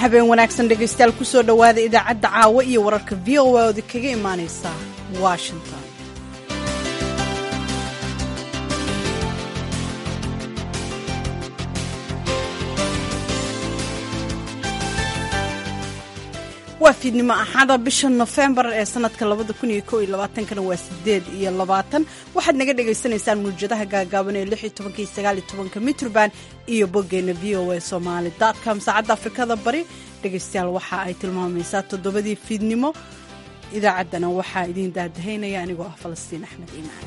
habeen wanaagsan dhegaystayaal kusoo dhowaada idaacadda caawa iyo wararka v o a oodi kaga imaanaysa washington waa fiidnimo axada bisha nofembar ee sanadka labada kun iyo ko iyo labaatankana waa sideed iyo labaatan waxaad naga dhagaysanaysaan mawjadaha gaagaaban ee lix iyo tobanka iyo sagaal iyo tobanka mitroband iyo boggeena v o a somaali com saacadda afrikada bari dhegaystayaal waxa ay tilmaamaysaa toddobadii fiidnimo idaacaddana waxaa idiin daadahaynaya anigoo ah falastiin axmed iimaan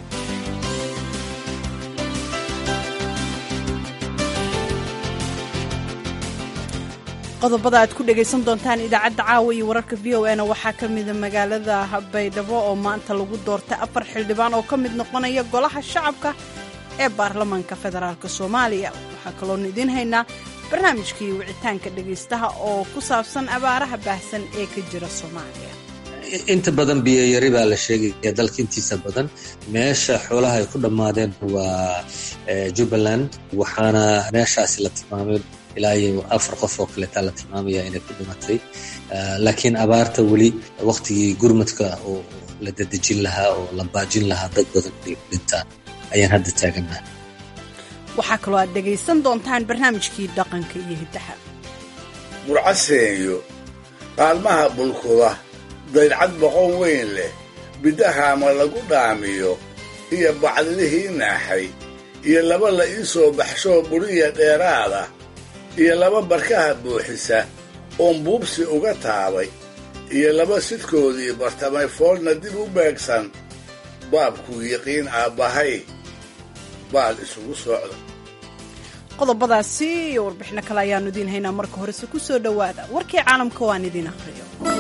qodobada aad ku dhegaysan doontaan idaacadda caawa iyo wararka v o a na waxaa ka mida magaalada baydhabo oo maanta lagu doortay afar xildhibaan oo ka mid noqonaya golaha shacabka ee baarlamaanka federaalk soomaaliya waxaa kaloonu idiin haynaa barnaamijkii wicitaanka dhegaystaha oo ku saabsan abaaraha baahsan ee ka jira soomaaliya inta badan biyoyari baa la sheegaya dalka intiisa badan meesha xoolaha ay ku dhammaadeen waa jubbaland waxaana meeshaasi la tilmaamay ilaa iyo afar qof oo kaleetaa la tilmaamaya inay ku dhimatay laakiin abaarta weli waktigii gurmadka oo la dadejin lahaa oo la baajin lahaa dad badan inay ku dhintaan ayaan hadda taagannaha waxaa kaloo aad dhegaysan doontaan barnaamijkii dhaqanka iyo hiddaha burcaseeyo qaalmaha bulkuda daydcad boqon weyn leh bidahaama lagu dhaamiyo iyo bacdilihii naaxay iyo laba la ii soo baxshoo buriya dheeraada iyo laba barkaha buuxisa oon buubsi uga taabay iyo laba sidkoodii bartamay foolna dib u beegsan baabkuu yiqiin aabbahay baal isugu socda qodobadaasi iyo warbixino kale ayaannu idiin haynaa marka horese ku soo dhowaada warkii caalamka waan idiin akhriyo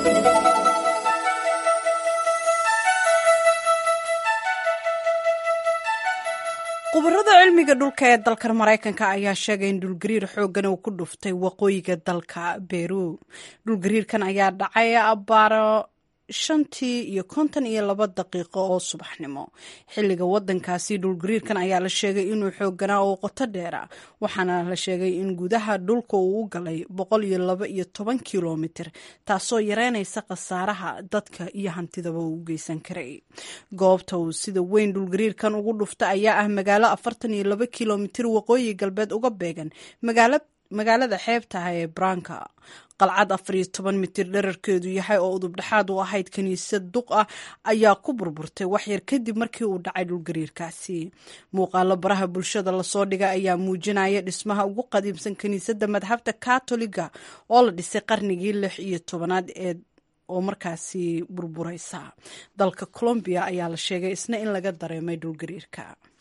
khubarada cilmiga dhulka ee dalkan maraykanka ayaa sheegay in dhulgariir xooggan uu ku dhuftay waqooyiga dalka beru dhulgariirkan ayaa dhacay abbaaro shantii iyo konton iyo laba daqiiqo oo subaxnimo xilliga wadankaasi dhulgariirkan ayaa la sheegay inuu xooganaa oo qoto dheera waxaana la sheegay in gudaha dhulka uu u galay boqol iyo laba iyo toban kilomitir taasoo yareynaysa khasaaraha dadka iyo hantidaba uu geysan karay goobta uu sida weyn dhulgariirkan ugu dhufta ayaa ah magaalo afartan iyo laba kilomitir waqooyi galbeed uga beegan magaalada xeebtaha ee branka qalcad afar iyo toban mitir dherarkeedu yahay oo udubdhexaad u ahayd kiniisad duq ah ayaa ku burburtay waxyar kadib markii uu dhacay dhulgariirkaasi muuqaalo baraha bulshada lasoo dhigay ayaa muujinaya dhismaha ugu qadiimsan kiniisadda madhabta katoliga oo la dhisay qarnigii lix iyo tobanaad ee oo markaasi burburaysa dalka colombiya ayaa la sheegay isna in laga dareemay dhulgariirka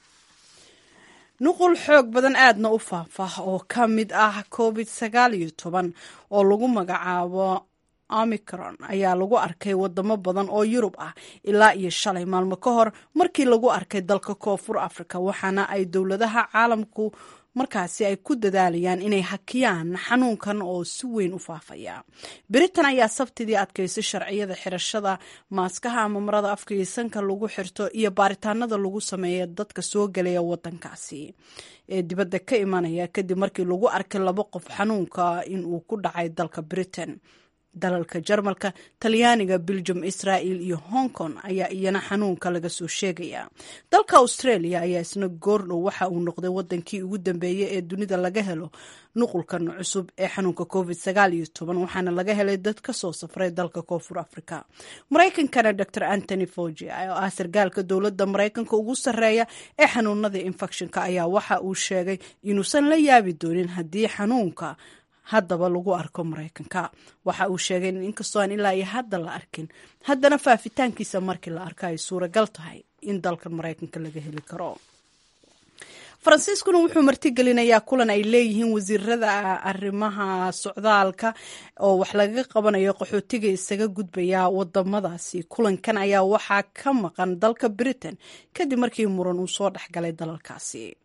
nuqul xoog badan aadna u faahfaah oo ka mid ah covid sagaal iyo toban oo lagu magacaabo omicron ayaa lagu arkay wadamo badan oo yurub ah ilaa iyo shalay maalmo ka hor markii lagu arkay dalka koonfur africa waxaana ay dowladaha caalamku markaasi ay ku dadaalayaan inay hakiyaan xanuunkan oo si weyn u faafaya britain ayaa sabtidii adkaysay sharciyada xirashada maaskaha ama marada afka iyo sanka lagu xirto iyo baaritaanada lagu sameeya dadka soo gelaya wadankaasi ee dibadda ka imanaya kadib markii lagu arkay laba qof xanuunka inuu ku dhacay dalka britain dalalka jarmalka talyaaniga belgium israel iyo hong kong ayaa iyana xanuunka laga soo sheegaya dalka australia ayaa isna goordhow waxa uu noqday wadankii ugu dambeeyey ee dunida laga helo nuqulkan cusub ee xanuunka covid sagaal iyo toban waxaana laga helay dad ka soo safray dalka koonfur africa maraykankana dor antony fogi oo ah sargaalka dowladda maraykanka ugu sarreeya ee xanuunada infectionka ayaa waxa uu sheegay inuusan la yaabi doonin haddii xanuunka haddaba lagu arko maraykanka waxa uu sheegay in inkastoo aan ilaa iyo hadda la arkin haddana faafitaankiisa markii la arko ay suuragal tahay in dalkan maraykanka laga heli karo faransiiskuna wuxuu martigelinayaa kulan ay leeyihiin wasiirada arrimaha socdaalka oo wax lagaga qabanayo qaxootiga isaga gudbaya wadamadaasi kulankan ayaa waxaa ka maqan dalka britain kadib markii muran uu soo dhexgalay dalalkaasi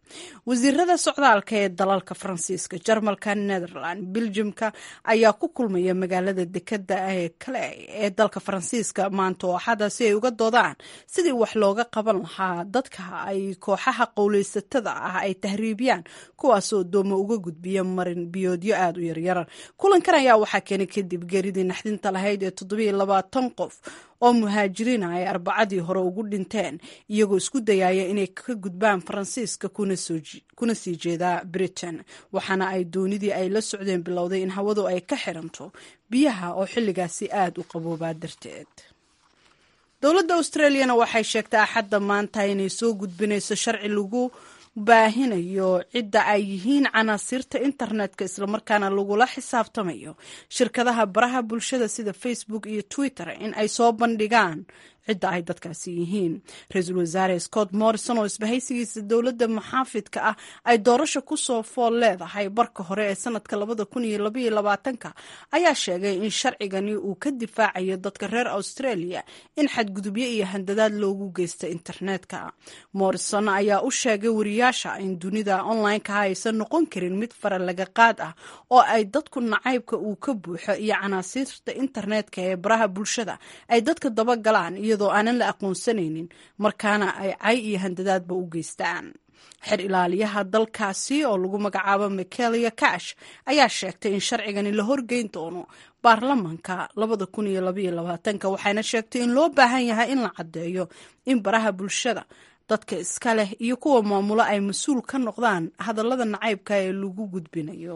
wasiirada socdaalka ee dalalka faransiiska jarmalka netherland beljimka ayaa ku kulmaya magaalada dekeda ee kale ee dalka faransiiska maanta oo axada si ay uga doodaan sidii wax looga qaban lahaa dadka ay kooxaha qowleysatada ah ay tahriibiyaan kuwaasoo doomo uga gudbiya marin biyoodyo aada u yaryar kulankan ayaa waxaa keenay kadib geeridii naxdinta lahayd ee toddobiiyo labaatan qof oo muhaajiriina ay arbacadii hore ugu dhinteen iyagoo isku dayaya inay ka gudbaan faransiiska kuna sii jeedaa britain waxaana ay doonidii ay la socdeen bilowday in hawadu ay ka xiranto biyaha oo xilligaasi aada u qaboobaa darteed dowladda australiyana waxay sheegtay axadda maanta inay soo gudbinayso sharci lagu baahinayo cidda ay yihiin canaasiirta internetka islamarkaana lagula xisaabtamayo shirkadaha baraha bulshada sida facebook iyo twitter in ay soo bandhigaan cidda ay dadkaasi yihiin ra-iisul wasaare scott morrison oo isbahaysigiisa dowladda maxaafidka ah ay doorasho kusoo fool leedahay barka hore ee sanadka labada kun iyo labaiyo labaatanka ayaa sheegay in sharcigani uu ka difaacayo dadka reer australia in xadgudubyo iyo handadaad loogu geysta internetka morrison ayaa u sheegay wariyaasha in dunida online-kaha aysan noqon karin mid fara laga qaad ah oo ay dadku nacaybka uu ka buuxo iyo canaasiirta internetka ee baraha bulshada ay dadka dabagalaan iyadoo aanan la aqoonsanaynin markaana ay cay iyo handadaadba u geystaan xer ilaaliyaha dalkaasi oo lagu magacaabo michaelia cash ayaa sheegtay in sharcigani la horgeyn doono baarlamanka labada kun iyo labaiyo labaatanka waxayna sheegtay in loo baahan yahay in la caddeeyo in baraha bulshada dadka iska leh iyo kuwa maamulo ay mas-uul ka noqdaan hadallada nacaybka ee lagu gudbinayo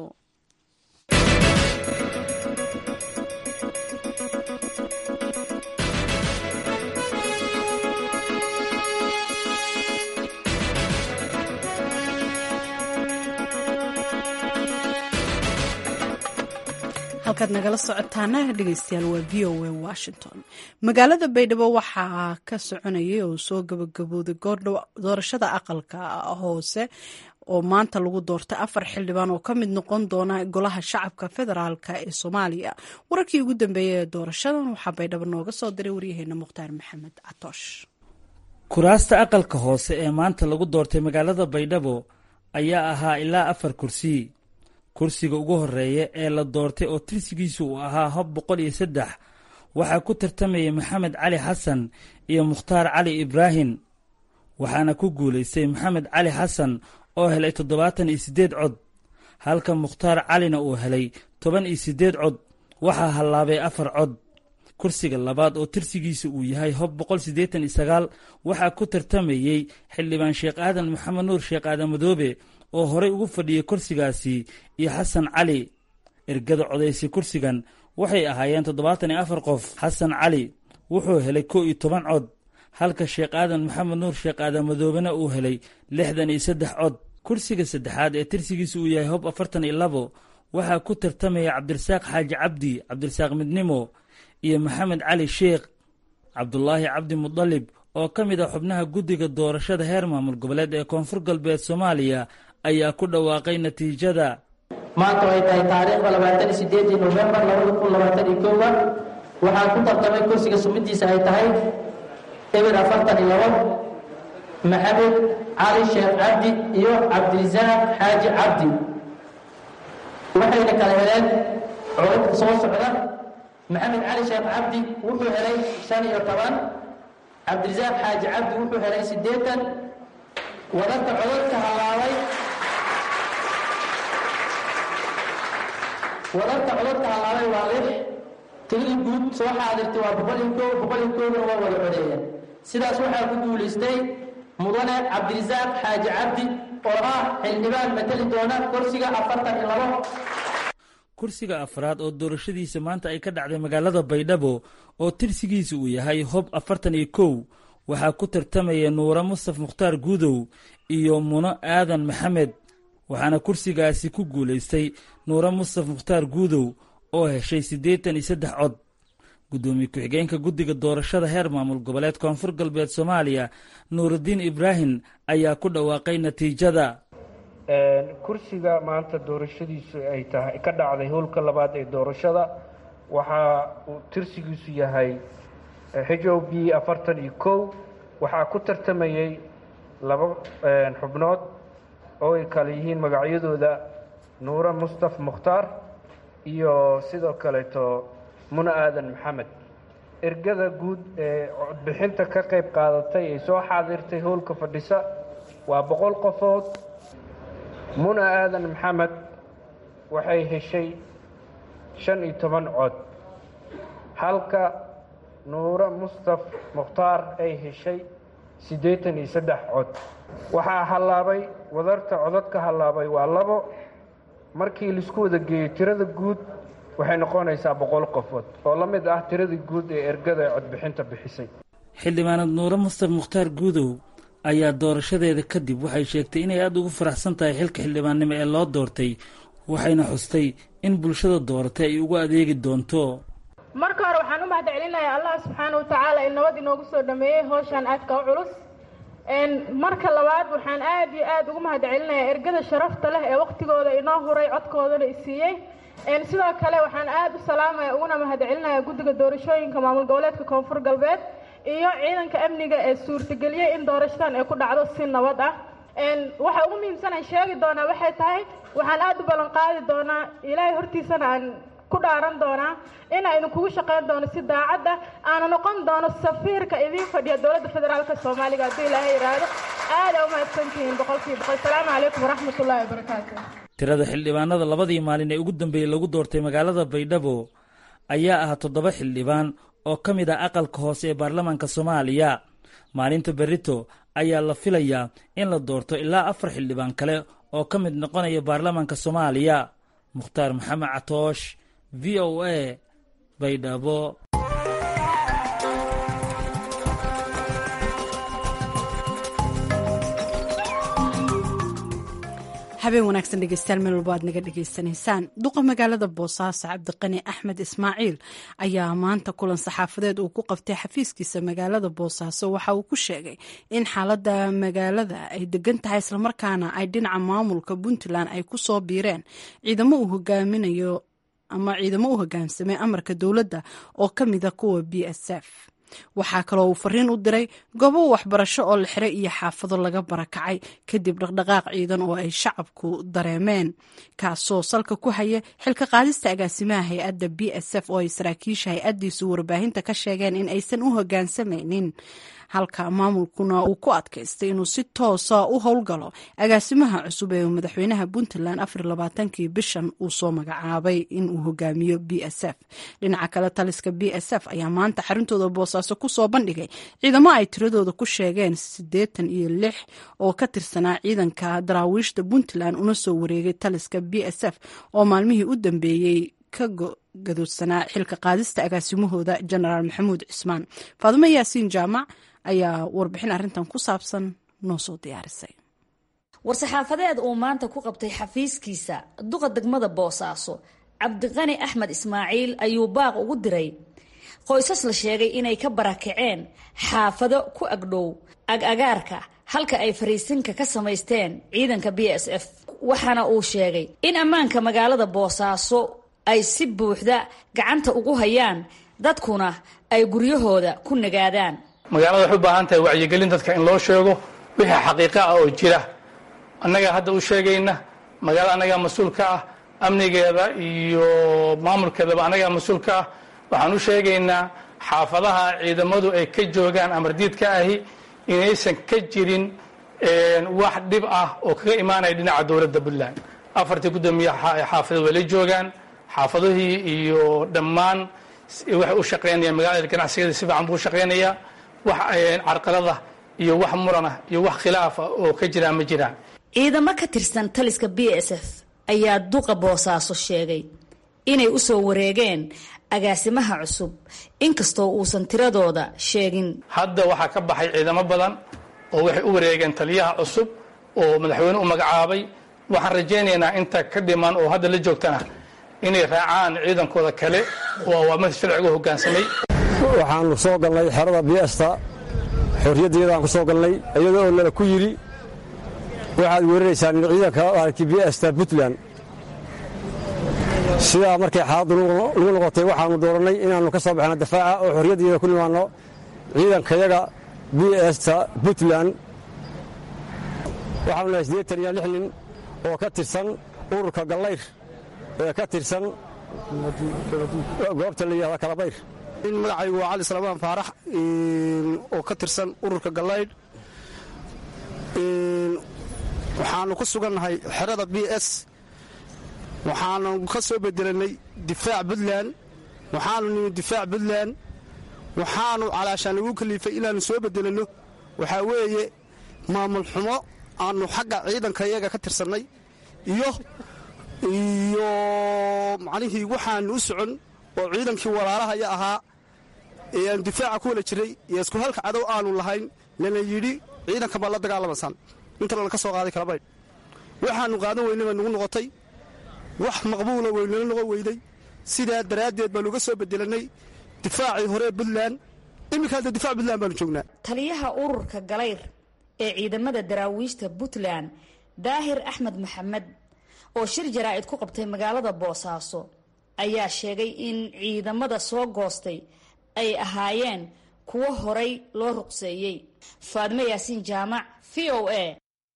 halkaad nagala socotaana dhegeystayaal waa v o a washington magaalada baydhabo waxaa ka soconayay oo soo gabagabooday goordhow doorashada aqalka hoose oo maanta lagu doortay afar xildhibaan oo ka mid noqon doona golaha shacabka federaalk ee soomaaliya wararkii ugu dambeeyay ee doorashadan waxaa baydhabo nooga soo diray waryaheena mukhtaar maxamed catoosh kuraasta aqalka hoose ee maanta lagu doortay magaalada baydhabo ayaa ahaa ilaa afar kursi kursiga ugu horeeya ee la doortay oo tirsigiisu uu ahaa hob boqol iyo saddex waxaa ku tartamayay maxamed cali xasan iyo mukhtaar cali ibraahim waxaana ku guulaystay maxamed cali xasan oo helay toddobaatan iyo siddeed cod halka mukhtaar calina uu helay toban iyo siddeed cod waxaa hallaabay afar cod kursiga labaad oo tirsigiisa uu yahay hob boqol siddeetan iyo sagaal waxaa ku tartamayey xildhibaan sheekh aadan maxamed nuur sheekh aadan madoobe oo horey ugu fadhiyey kursigaasi iyo xasan cali ergada codaysay kursigan waxay ahaayeen toddobaatan iyo afar qof xasan cali wuxuu helay kow iyo toban cod halka sheekh aadan maxamed nuur sheekh aadan madoobena uu helay lixdan iyo saddex cod kursiga saddexaad ee tirsigiisa uu yahay hob afartan iyo labo waxaa ku tartamaya cabdirasaaq xaaji cabdi cabdirasaaq midnimo iyo maxamed cali sheekh cabdulaahi cabdi mudalib oo ka mid ah xubnaha guddiga doorashada heer maamul goboleed ee koonfur galbeed soomaaliya ayaa ku dhawaaqay natiijada maanta ay tahay taariikhda labaatan iyo sideedii nofembar labada kun labaatan iyo koowa waxaa ku tartamay kursiga sumidiisa ay tahay eber afartan iyo labo maxamed cali sheekh cabdi iyo cabdirisaaq xaaji cabdi waxayna kala heleen codadka soo socda maxamed cali sheekh cabdi wuxuu helay shan iyo toban cabdirisaaq xaaji cabdi wuxuu helay siddeetan wadarka codadka halaabay wadarka codadka halaabay waa lix tirada guud soo xaadirtay waa boqol iyo koow boqol iyo koowna waa wada codeeyeen sidaas waxaa ku guulaystay mudane cabdirisaaq xaaji cabdi oo ah xildhibaan mateli doona kursiga afartan iyo labo kursiga afraad oo doorashadiisa maanta ay ka dhacday magaalada baydhabo oo tirsigiisa uu yahay hob afartan iyo kow waxaa ku tartamaya nuure mustaf mukhtaar guudow iyo muno aadan maxamed waxaana kursigaasi ku guulaystay nuure mustaf mukhtaar guudow oo heshay siddeetan iyo saddex cod guddoomiye ku-xigeenka guddiga doorashada heer maamul goboleed koonfur galbeed soomaaliya nuurudiin ibraahim ayaa ku dhawaaqay natiijada kursiga maanta doorashadiisu ay tahay ka dhacday howlka labaad ee doorashada waxaa uu tirsigiisu yahay h o b afartan iyo kow waxaa ku tartamayey laba xubnood oo ay kale yihiin magacyadooda nuure mustaf mukhtaar iyo sidoo kaleeto muna aadan maxamed ergada guud ee codbixinta ka qayb qaadatay ee soo xaadirtay howlka fadhisa waa boqol qofood muna aadan maxamed waxay heshay shan iyo toban cod halka nuure mustaf mukhtaar ay heshay siddeetan iyo saddex cod waxaa hallaabay wadarta codadka hallaabay waa labo markii laisku wada geeyo tirada guud waxay noqonaysaa boqol qofood oo la mid ah tiradii guud ee ergada ee codbixinta bixisay xildhibaanad nuure mustaf mukhtaar guudow ayaa doorashadeeda kadib waxay sheegtay inay aada ugu faraxsan tahay xilka xildhibaannimo ee loo doortay waxayna xustay in bulshada dooratay ay ugu adeegi doonto marka hore waxaan u mahad celinayaa allah subxaana wa tacaala in nabad inoogu soo dhameeyey howshaan aadka u culus marka labaad waxaan aad iyo aad ugu mahad celinayaa ergada sharafta leh ee waqtigooda inoo huray codkoodana isiiyey sidoo kale waxaan aad u salaamaya uguna mahad celinayaa guddiga doorashooyinka maamul goboleedka koonfur galbeed iyo ciidanka amniga ee suurtageliyey in doorashadan ay ku dhacdo si nabad ah waxa ugu muhiimsanaan sheegi doonaa waxay tahay waxaan aad u ballan qaadi doonaa ilaahay hortiisana aan ku dhaaran doonaa inaa idinkugu shaqayn doono si daacad ah aana noqon doono safiirka idiin fadhiya dowladda federaalka soomaaliga hadduu ilaahay yidhaahdo aada u mahadsantihiin boqolkiiba boqol asalaamu calaykum waraxmat ullahi wabarakaatu tirada xildhibaanada labadii maalin ee ugu dambeeyey lagu doortay magaalada baydhabo ayaa ah toddoba xildhibaan oo ka mid ah aqalka hoose ee baarlamaanka soomaaliya maalinta berito ayaa la filayaa in la doorto ilaa afar xildhibaan kale oo ka mid noqonaya baarlamaanka soomaaliya mukhtaar maxamed catoosh v o a baydhabo habeen wanaagsan dhegeystayaal meel walba aad naga dhegeysanaysaan duqa magaalada boosaaso cabdiqani axmed ismaaciil ayaa maanta kulan saxaafadeed uu ku qabtay xafiiskiisa magaalada boosaaso waxa uu ku sheegay in xaalada magaalada ay degan tahay islamarkaana ay dhinaca maamulka puntland ay ku soo biireen ciidamo uu hogaaminayo ama ciidamo u hogaamsamay amarka dowladda oo ka mida kuwa b s f waxaa kaloo uu fariin u diray goobo waxbarasho oo la xiray iyo xaafado laga barakacay kadib dhaqdhaqaaq ciidan oo ay shacabku dareemeen kaasoo salka ku haya xilka qaadista agaasimaha hay-adda b s f oo ay saraakiisha hay-addiisu warbaahinta ka sheegeen in aysan u hogaansamaynin halka maamulkuna uu ku adkaystay inuu si toosa u howlgalo agaasimaha cusub ee madaxweynaha puntland afarlabaatankii bishan uu soo magacaabay inuu hogaamiyo b s f dhinaca kale taliska b s f ayaa maanta xaruntooda boosaaso kusoo bandhigay ciidamo ay tiradooda ku sheegeen siddeetan iyo lix oo ka tirsanaa ciidanka daraawiishta puntland una soo wareegay taliska b s f oo maalmihii u dambeeyey ka gadoodsanaa xilka qaadista agaasimahooda jenaraal maxamuud cismaan faadumo yaasiin jaamac ayaa warbixin arrintan ku saabsan noo soo diyaarisay war-saxaafadeed uu maanta ku qabtay xafiiskiisa duqa degmada boosaaso cabdiqani axmed ismaaciil ayuu baaq ugu diray qoysas la sheegay inay ka barakaceen xaafado ku agdhow ag-agaarka halka ay fariisinka ka samaysteen ciidanka b s f waxaana uu sheegay in ammaanka magaalada boosaaso ay si buuxda gacanta ugu hayaan dadkuna ay guryahooda ku nagaadaan magaalada waxay u baahan tahay wacyigelin dadka in loo sheego wixii xaqiiqa ah oo jira annagaa hadda u sheegayna magaalada annagaa mas-uul ka ah amnigeeda iyo maamulkeedaba annagaa mas-uul ka ah waxaan u sheegaynaa xaafadaha ciidamadu ay ka joogaan amardiidka ahi inaysan ka jirin wax dhib ah oo kaga imaanaya dhinaca dowladda puntland afartii guddoomiye xaafadood way la joogaan xaafadihii iyo dhammaan waxay u shaqaynayaan magaalada ganacsigeeda si fiican buu u shaqaynayaa wax carqalada iyo wax murana iyo wax khilaafa oo ka jiraan ma jiraan ciidamo ka tirsan taliska b s f ayaa duqa boosaaso sheegay inay u soo wareegeen agaasimaha cusub inkastoo uusan tiradooda sheegin hadda waxaa ka baxay ciidamo badan oo waxay u wareegeen taliyaha cusub oo madaxweyne u magacaabay waxaan rajaynaynaa inta ka dhiman oo hadda la joogtana inay raacaan ciidankooda kale oo awaamirta sharciga u hoggaansamay waxaanu soo galnay xerada biesta xorriyaddeedaan ku soo galnay iyadoo oo nala ku yidhi waxaad weeraraysaan ciidanka biesta puntland sidaa markay xaaladdu lagu noqotay waxaannu doorannay inaannu ka soo baxno dafaaca oo xorriyaddeeda ku nimaanno ciidankayaga biesta puntland waxaanu nahay siddeetan iyo lix nin oo ka tirsan ururka gallayr ee ka tirsan goobta la yidhahda kalabayr in magacaygu waa cali salmaan faarax oo ka tirsan ururka gallaydh waxaanu ku sugannahay xerada b s waxaanu ka soo bedelanay difaac puntland waxaanu nimi difaac puntland waxaanu calaashaan nagu kaliifay inaannu soo bedelanno waxaa weeye maamul xumo aanu xagga ciidanka iyaga ka tirsannay iyo iyo macnihii waxaanu u socon oo ciidankii walaalahaya ahaa ee aanu difaaca ku wala jiray iyo isku halka cadow aanu lahayn lana yidhi ciidanka baa la dagaalamasaan inta lana ka soo qaaday kalabaydh waxaannu qaadan weynay baa nugu noqotay wax maqbuula weynala noqon weyday sidaa daraaddeed baanu uga soo bedelannay difaacii hore puntland iminka hadda difac puntland baanu joognaa taliyaha ururka galayr ee ciidamada daraawiishta puntland daahir axmed maxamed oo shir jaraa'id ku qabtay magaalada boosaaso ayaa sheegay in ciidamada soo goostay ay ahaayeen kuwo horay loo ruqseeyey faadmo yaasiin jaamac v o a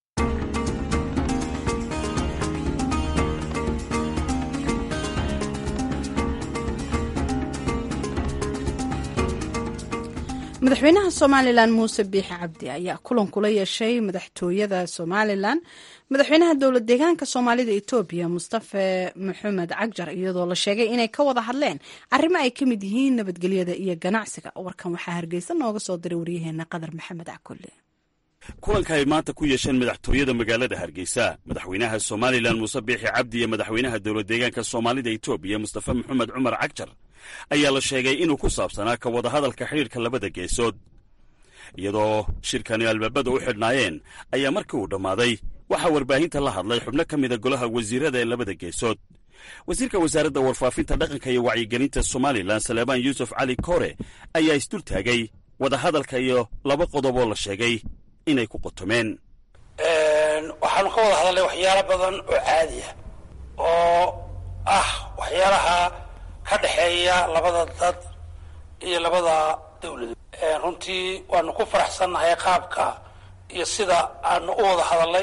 madaxweynaha somalilan muuse biixi cabdi ayaa kulan kula yeeshay madaxtooyada somalilan madaxweynaha dowlad deegaanka soomaalida etoobiya mustafe maxamed cagjar iyadoo la sheegay inay ka wada hadleen arrimo ay ka mid yihiin nabadgelyada iyo ganacsiga warkan waxaa hargeysa nooga soo diray waryaheena qadar maxamed cakulle kulanka ay maanta ku yeesheen madaxtooyada magaalada hargeysa madaxweynaha somalilan muuse biixi cabdi iyo madaxweynaha dowlad deegaanka soomaalida etoobiya mustafe maxamed cumar cagjar ayaa la sheegay inuu ku saabsanaa ka wadahadalka xidhiirka labada geesood iyadoo shirkani albaabada u xidhnaayeen ayaa markii uu dhammaaday waxaa warbaahinta la hadlay xubno ka mida golaha wasiirada ee labada geesood wasiirka wasaaradda warfaafinta dhaqanka iyo wacyigelinta somalilan saleebaan yuusuf cali koore ayaa isdul taagay wadahadalka iyo laba qodob oo la sheegay inay ku qotomeen waxaanu ka wada hadalnay waxyaalo badan oo caadi ah oo ah waxyaalaha ka dhexeeya labada dad iyo labada dawladood runtii waanu ku faraxsannahay qaabka iyo sida aanu u wada hadalnay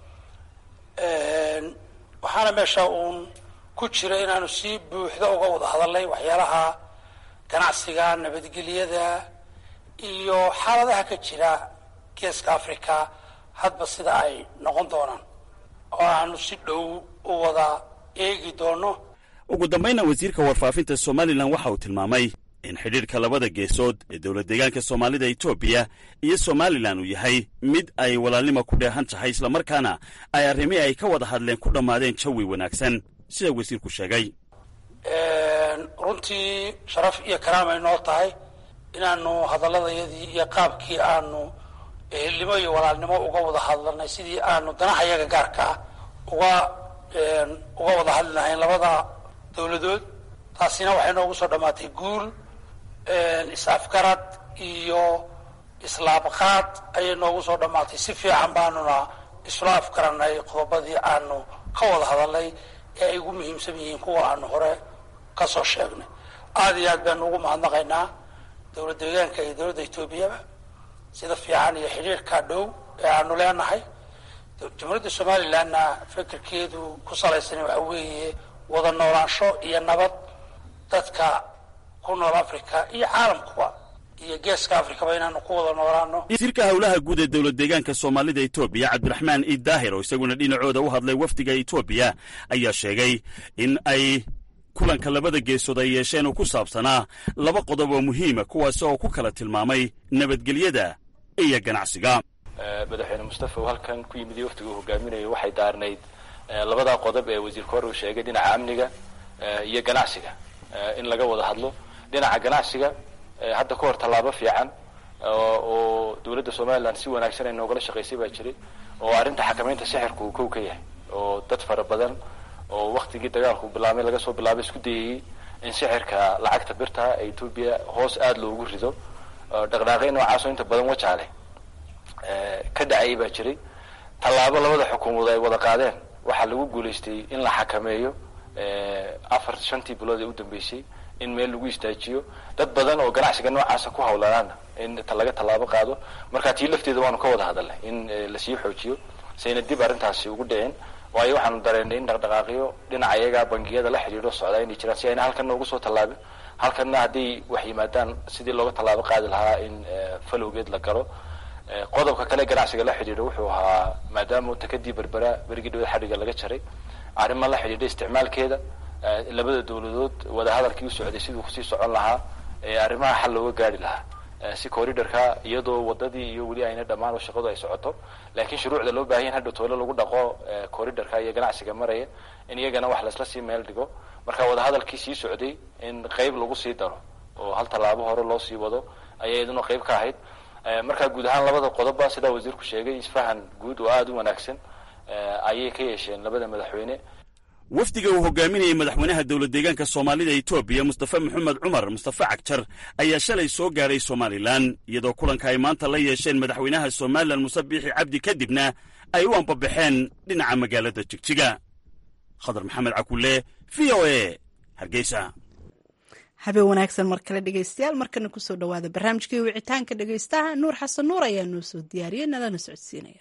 waxaana meesha uun ku jira inaanu si buuxda uga wada hadalnay waxyaalaha ganacsiga nabadgelyada iyo xaaladaha ka jira geeska africa hadba sida ay noqon doonaan oo aanu si dhow u wada eegi doono ugu dambayna wasiirka warfaafinta somalilan waxa uu tilmaamay in xidhiirka labada geesood ee dowlad deegaanka soomaalida etoobiya iyo somalilan uu yahay mid ay walaalnimo ku dheehan tahay islamarkaana ay arrimii ay ka wada hadleen ku dhammaadeen jawi wanaagsan sida wasiirku sheegay runtii sharaf iyo karaamay noo tahay inaanu hadalladayadii iyo qaabkii aanu ehelnimo iyo walaalnimo uga wada hadlanay sidii aanu danaha yaga gaarka ah uga uga wada hadli lahayn labada dawladood taasina waxay noogu soo dhammaatay guul is-afgarad iyo islaabqaad ayay noogu soo dhammaatay si fiican baanuna isla afgaranay qodobadii aanu ka wada hadalnay ee ay ugu muhiimsan yihiin kuwa aanu hore ka soo sheegnay aada iyo aad baanu ugu mahadnaqaynaa dowlad deegaanka iyo dowladda etoobiyaba sida fiican iyo xidhiirka dhow ee aanu leenahay jamhuuriyadda somalilandna fikirkeedu ku salaysan waxa weeye wada noolaansho iyo nabad dadka ku nool africa iyo caalamkuba iyo geeska africaba inaanu ku wada noolaano wasiirka howlaha guud ee dowlad deegaanka soomaalida etoobiya cabdiraxmaan iid daahir oo isaguna dhinacooda u hadlay wafdiga etoobiya ayaa sheegay in ay kulanka labada geesood ay yeesheen oo ku saabsanaa laba qodob oo muhiima kuwaas oo ku kala tilmaamay nabadgelyada iyo ganacsiga madaxweyne mustafa uu halkan ku yimid iyo waftiga uu hogaaminayo waxay daarnayd labadaa qodob ee wasiirka hore uu sheegay dhinaca amniga iyo ganacsiga in laga wada hadlo dhinaca ganacsiga hadda ka hor tallaabo fiican oo dowladda somalilan si wanaagsan ay noogala shaqaysay baa jiray oo arrinta xakamaynta sixirka uu kow ka yahay oo dad fara badan oo waktigii dagaalku bilaabmay laga soo bilaabay isku dayayey in sixirka lacagta birta ee etoobiya hoos aada loogu rido dhaqdhaaqyo noocaasoo inta badan wajaale ka dhacayay baa jiray tallaabo labada xukuumood ay wada qaadeen waxaa lagu guulaystay in la xakameeyo afar shantii bilood ee u dambeysay in meel lagu istaajiyo dad badan oo ganacsiga noocaasa ku hawlanaana in laga tallaabo qaado marka tii lafteeda waanu ka wada hadalnay in lasii xoojiyo sayna dib arrintaasi ugu dhicin waayo waxaanu dareennay in dhaqdhaqaaqyo dhinaca iyagaa bangiyada la xidhiidho socdaa inay jiraan si ayna halkanna ugu soo tallaabin halkanna hadday wax yimaadaan sidii looga tallaabo qaadi lahaa in falowgeed la galo qodobka kale ganacsiga la xidhiidho wuxuu ahaa maadaama takadii berbera berigii dhawada xadhiga laga jaray arrimo la xidhiidha isticmaalkeeda labada dowladood wadahadalkii u socday siduu kusii socon lahaa arrimaha xal looga gaari lahaa si corridorka iyadoo wadadii iyo weli ayna dhammaan oo shaqadu ay socoto laakiin shuruucda loo baahan hadhow toole lagu dhaqo corridorka iyo ganacsiga maraya in iyagana wax laisla sii meel dhigo marka wadahadalkii sii socday in qeyb lagu sii daro oo hal tallaabo hore loo sii wado ayay iyaduna qeyb ka ahayd marka guud ahaan labada qodobba sidaa wasiirku sheegay isfahan guud oo aada u wanaagsan ayay ka yeesheen labada madaxweyne wafdiga uu hogaaminayay madaxweynaha dowlad deegaanka soomaalida etoobiya mustafa maxamed cumar mustafa cagjar ayaa shalay soo gaadhay somalilan iyadoo kulanka ay maanta la yeesheen madaxweynaha somalilan muse biixi cabdi kadibna ay u ambabaxeen dhinaca magaalada jigjiga khadar maxamed cakulle v o e hargeysa habeen wanaagsan mar kale dhegeystayaal markana kusoo dhawaada barnaamijkii wicitaanka dhegeystaha nuur xasan nuur ayaa noo soo diyaariyey nalana socodsiinaya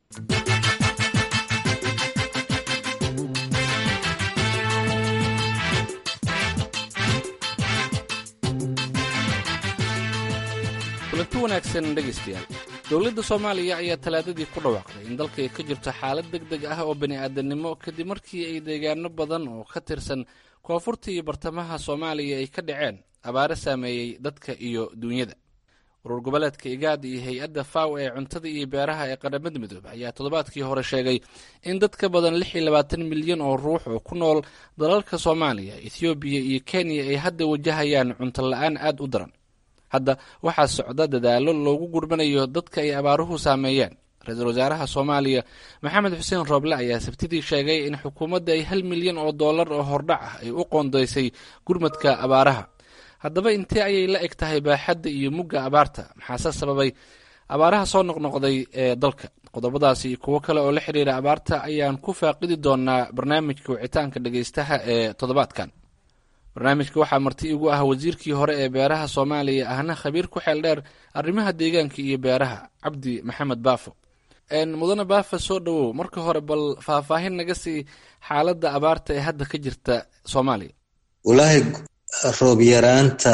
kulanti wanaagsan dhegaystayaal dowladda soomaaliya ayaa talaadadii ku dhawaaqday in dalka ay ka jirto xaalad deg deg ah oo bani-aadamnimo kadib markii ay deegaano badan oo ka tirsan koonfurta iyo bartamaha soomaaliya ay ka dhaceen abaare saameeyey dadka iyo duunyada urur goboleedka igaad iyo hay-adda faw ee cuntada iyo beeraha ee qaramada midoobe ayaa toddobaadkii hore sheegay in dad ka badan lix iyo labaatan milyan oo ruux oo ku nool dalalka soomaaliya ethoobiya iyo kenya ay hadda wajahayaan cunto la-aan aada u daran hadda waxaa socda dadaalo loogu gurmanayo dadka ay abaaruhu saameeyeen ra-iisul wasaaraha soomaaliya maxamed xuseen rooble ayaa sabtidii sheegay in xukuumadda ay hal milyan oo dollar oo hordhac ah ay u qoondaysay gurmadka abaaraha haddaba intee ayay la eg tahay baaxadda iyo mugga abaarta maxaase sababay abaaraha soo noqnoqday ee dalka qodobadaasi iyo kuwo kale oo la xiriira abaarta ayaan ku faaqidi doonaa barnaamijka wicitaanka dhegeystaha ee toddobaadkan barnaamijka waxaa marti igu ah wasiirkii hore ee beeraha soomaaliya ahna khabiir ku xeel dheer arrimaha deegaanka iyo beeraha cabdi maxamed baafo mudane baafa soo dhowow marka hore bal faahfaahin naga sii xaaladda abaarta ee hadda ka jirta soomaaliya walaahi roob yaraanta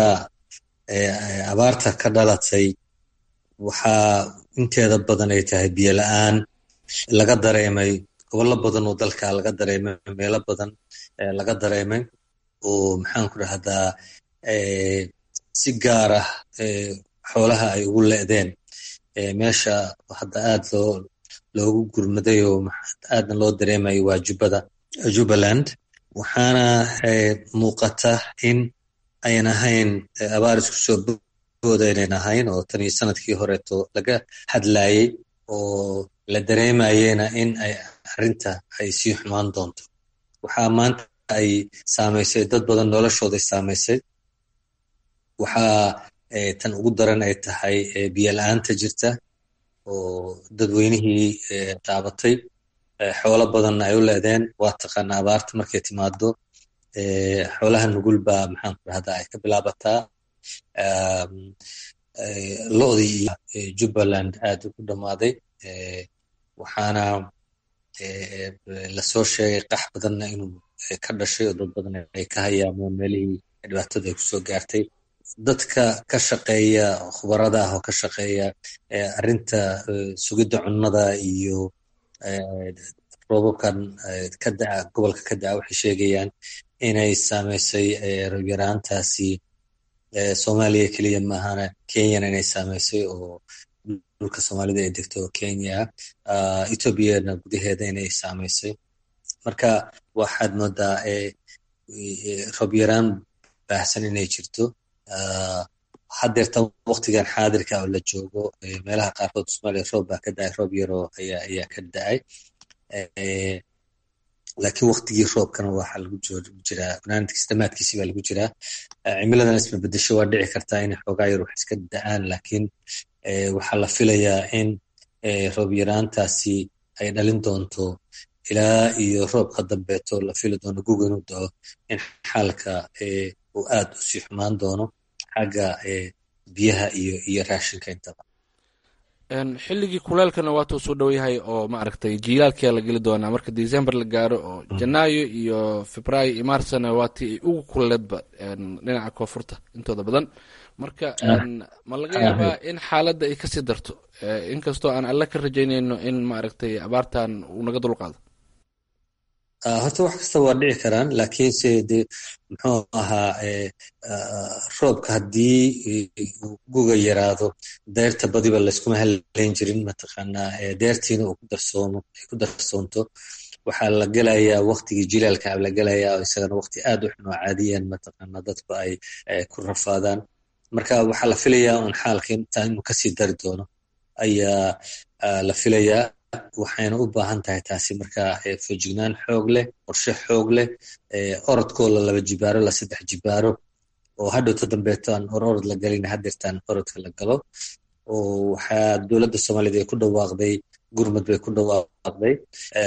abaarta ka dhalatay waxaa inteeda badan ay tahay biyo la-aan laga dareemay gobollo badan oo dalka laga dareemay meelo badan laga dareemay oo maxaan ku dhahdaa si gaar ah xoolaha ay ugu le'deen meesha hadda aad loo loogu gurmaday oo aadna loo dareemayo waa jubbada jubbaland waxaana muuqata in ayan ahayn abaar isku soo booda inayn ahayn oo tan iyo sanadkii horeeto laga hadlayey oo la dareemayena in ay arrinta ay sii xumaan doonto waxaa maanta ay saamaysay dad badan noloshooday saamaysay waxaa tan ugu daran ay tahay biyo la-aanta jirta oo dadweynihii taabatay xoolo badanna ay u leedeen waa taqaana abaarta markay timaado xoolaha nugul baa maxaan ku dhahdaa ay ka bilaabataa lo-dii iyo jubbaland aad ugu dhammaaday waxaana lasoo sheegay qax badanna inuu ka dhashay oo dad badan ay ka hayaameen meelihii dhibaatada ay kusoo gaartay dadka ka shaqeeya khubarada ah oo ka shaqeeya arrinta sugidda cunnada iyo roobabkan ka daca gobolka ka daca waxay sheegayaan inay saamaysay robyaraantaasi soomaaliya keliya maahana kenyana inay saamaysay oo dhulka soomaalida ay degto kenya ethoobiana gudaheeda inay saamaysay marka waxaad moodaa roobyaraan baahsan inay jirto haddeerta waktigan xaadirka oo la joogo meelaha qaarkood soomaaliya roob baa ka dacay roob yaroo ayaa ayaa ka dacay laakiin waktigii roobkana waxaa lagu jiraa banaanadkiis damaadkiisi baa lagu jiraa cimiladan isma bedesho waa dhici kartaa inay xoogaa yar wax iska da-aan laakiin waxaa la filayaa in roob yaraantaasi ay dhalin doonto ilaa iyo roobka dambeeto la fili doono guga inuu dao in xaalka uu aad usii xumaan doono xagga biyaha iyo iyo raashinka intaba xilligii kuleelkana waatuu soo dhow-yahay oo maaragtay jiilaalkia la geli doonaa marka december la gaaro oo janaayo iyo febraayo iyo marsna waatii ay ugu kuleedba dhinaca koonfurta intooda badan marka ma laga yaabaa in xaaladda ay kasii darto inkastoo aan alle ka rajaynayno in maaragtay abaartan uu naga dulqaado horta wax kasta waa dhici karaan laakiinse de muxuu ahaa roobka haddii guga yaraado deyrta badiba layskuma halayn jirin mataqaanaa deyrtiina uu ku darsoomo ay ku darsoonto waxaa la gelayaa waktigii jilaalka la gelayaa oo isagana wakti aad u xun oo caadiyan mataqaanaa dadku ay ku rafaadaan marka waxaa la filayaa un xaalka intaa inuu kasii dari doono ayaa la filayaa waxayna u baahan tahay taasi marka feejignaan xoog leh qorshe xoog leh orodkoo la laba jibaaro la saddex jibaaro oo hadhowta dambeeto aan or orod la galin hadeertaan orodka la galo oo waxaa dowladda soomaaliyed ay ku dhawaaqday gurmad bay ku dhawaaqday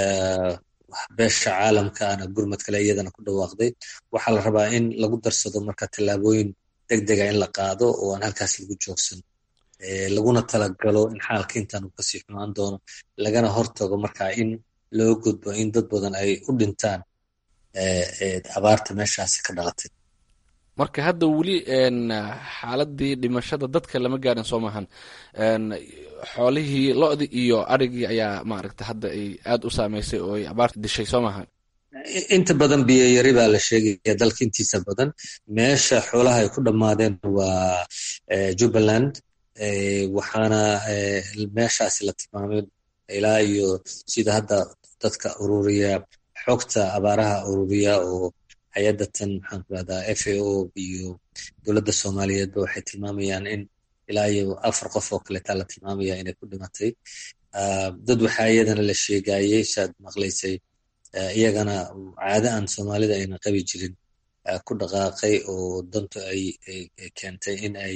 beesha caalamkaana gurmad kale iyadana ku dhawaaqday waxaa la rabaa in lagu darsado marka tallaabooyin deg dega in la qaado oo aan halkaas lagu joogsan laguna talagalo in xaalka intaan uu kasii xumaan doono lagana hortago marka in loo gudbo in dad badan ay u dhintaan abaarta meeshaasi ka dhalatay marka hadda weli xaaladii dhimashada dadka lama gaarin soo maahan xoolihii lo-di iyo arigii ayaa maaragta hadda ay aada u saameysay oo ay abaarta dishay soo maahan inta badan biyo yari baa la sheegaya dalka intiisa badan meesha xoolaha ay ku dhammaadeen waa jubbaland waxaana meeshaasi la tilmaamay ilaa iyo sida hadda dadka ururiya xogta abaaraha ururiya oo hay-adatan maxaan ku rahdaa f a o iyo dowladda soomaaliyeedba waxay tilmaamayaan in ilaa iyo afar qof oo kaleetaa la tilmaamaya inay ku dhimatay dad waxaa iyadana la sheegayey saad maqlaysay iyagana caado aan soomaalida ayna qabi jirin ku dhaqaaqay oo dantu ay keentay in ay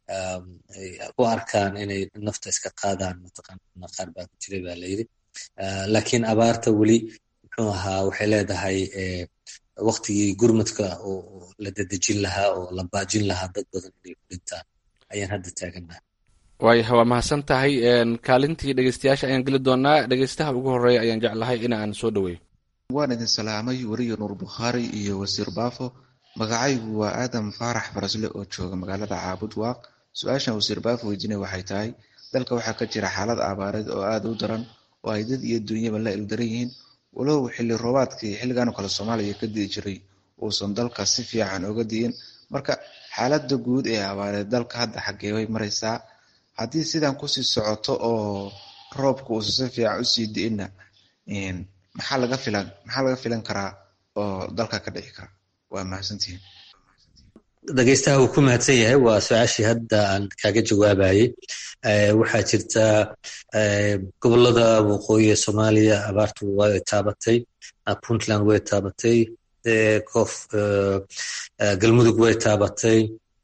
u arkaan inay nafta iska qaadaan mataqaana qaar baa ku jiray baa layidhi laakiin abaarta weli muxuu ahaa waxay leedahay waktigii gurmadka oo la dedejin lahaa oo la baajin lahaa dad badan inay ku dhintaan ayaan hadda taagannaha waayaha waa mahadsan tahay kaalintii dhegeystayaasha ayaan geli doonaa dhegeystaha ugu horeeya ayaan jeclahay in aan soo dhaweeyo waan idin salaamay weriyo nuur bukhaari iyo wasiir baafo magacaygu waa aadam faarax farasle oo jooga magaalada caabud waaq su-aashan wasiir baafo weydiinay waxay tahay dalka waxaa ka jira xaalad abaareed oo aada u daran oo ay dad iyo dunyaba la ildaran yihiin walow xilli roobaadkii xilligan oo kale soomaaliya ka dii jiray uusan dalka si fiican oga diin marka xaaladda guud ee abaareed dalka hadda xaggee bay maraysaa haddii sidan kusii socoto oo roobka uusan si fiican usii di-ina maxaa laga filan maxaa laga filan karaa oo dalka ka dhici kara waa mahadsantihiin dhegeystaha uu ku mahadsan yahay waa su-aashii hadda aan kaaga jawaabayey waxaa jirta gobolada waqooyi ee soomaaliya abaartu way taabatay puntland way taabatay kof galmudug way taabatay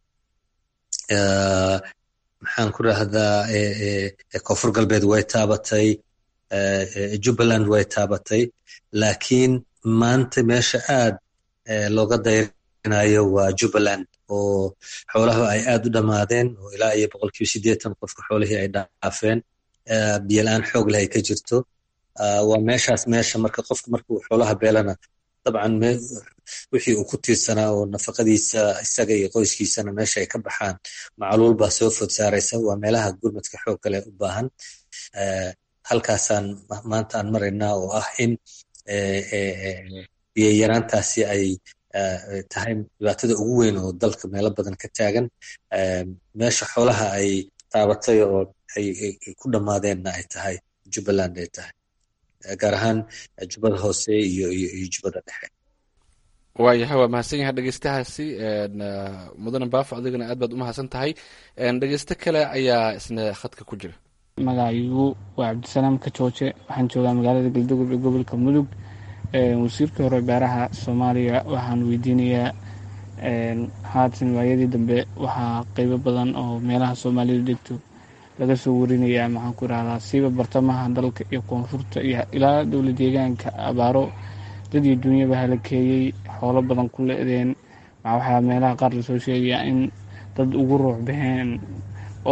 maxaan ku rahdaa koonfur galbeed way taabatay jubbaland way taabatay laakiin maanta meesha aad looga dayrinayo waa jubbaland oo xoolaha ay aad u dhammaadeen oo ilaa iyo boqolkiiba siddeetan qofka xoolihii ay dhaafeen biyola-aan xoog leh ay ka jirto waa meeshaas meesha marka qofka markuu xoolaha beelana dabcan wixii uu ku tiirsanaa oo nafaqadiisa isaga iyo qoyskiisana meesha ay ka baxaan macluul baa soo food saaraysa waa meelaha gurmadka xoog kale u baahan halkaasaan maanta aan maraynaa oo ah in biyayaraantaasi ay tahay dhibaatada ugu weyn oo dalka meelo badan ka taagan meesha xoolaha ay taabatay oo ay ku dhammaadeenna ay tahay jubbaland ay tahay gaar ahaan jubbada hoose iyo iyo jubbada dhexe waayahay waa mahadsan yahay dhegeystahaasi mudane baafo adigana aad baad u mahadsan tahay dhegeysto kale ayaa isna khadka ku jira magacaygu waa cabdisalaam kajooje waxaan joogaa magaalada galdogob ee gobolka mudug wasiirkii hore beeraha soomaaliya waxaan weydiinayaa haatan waayadii dambe waxaa qeybo badan oo meelaha soomaalidu degto laga soo warinayaa maxaan ku irahdaa siiba bartamaha dalka iyo koonfurta iyo ilaa dowla deegaanka abaaro dad iyo dunyaba halakeeyey xoolo badan ku le-deen waxaa meelaha qaar lasoo sheegayaa in dad ugu ruux baxeen oo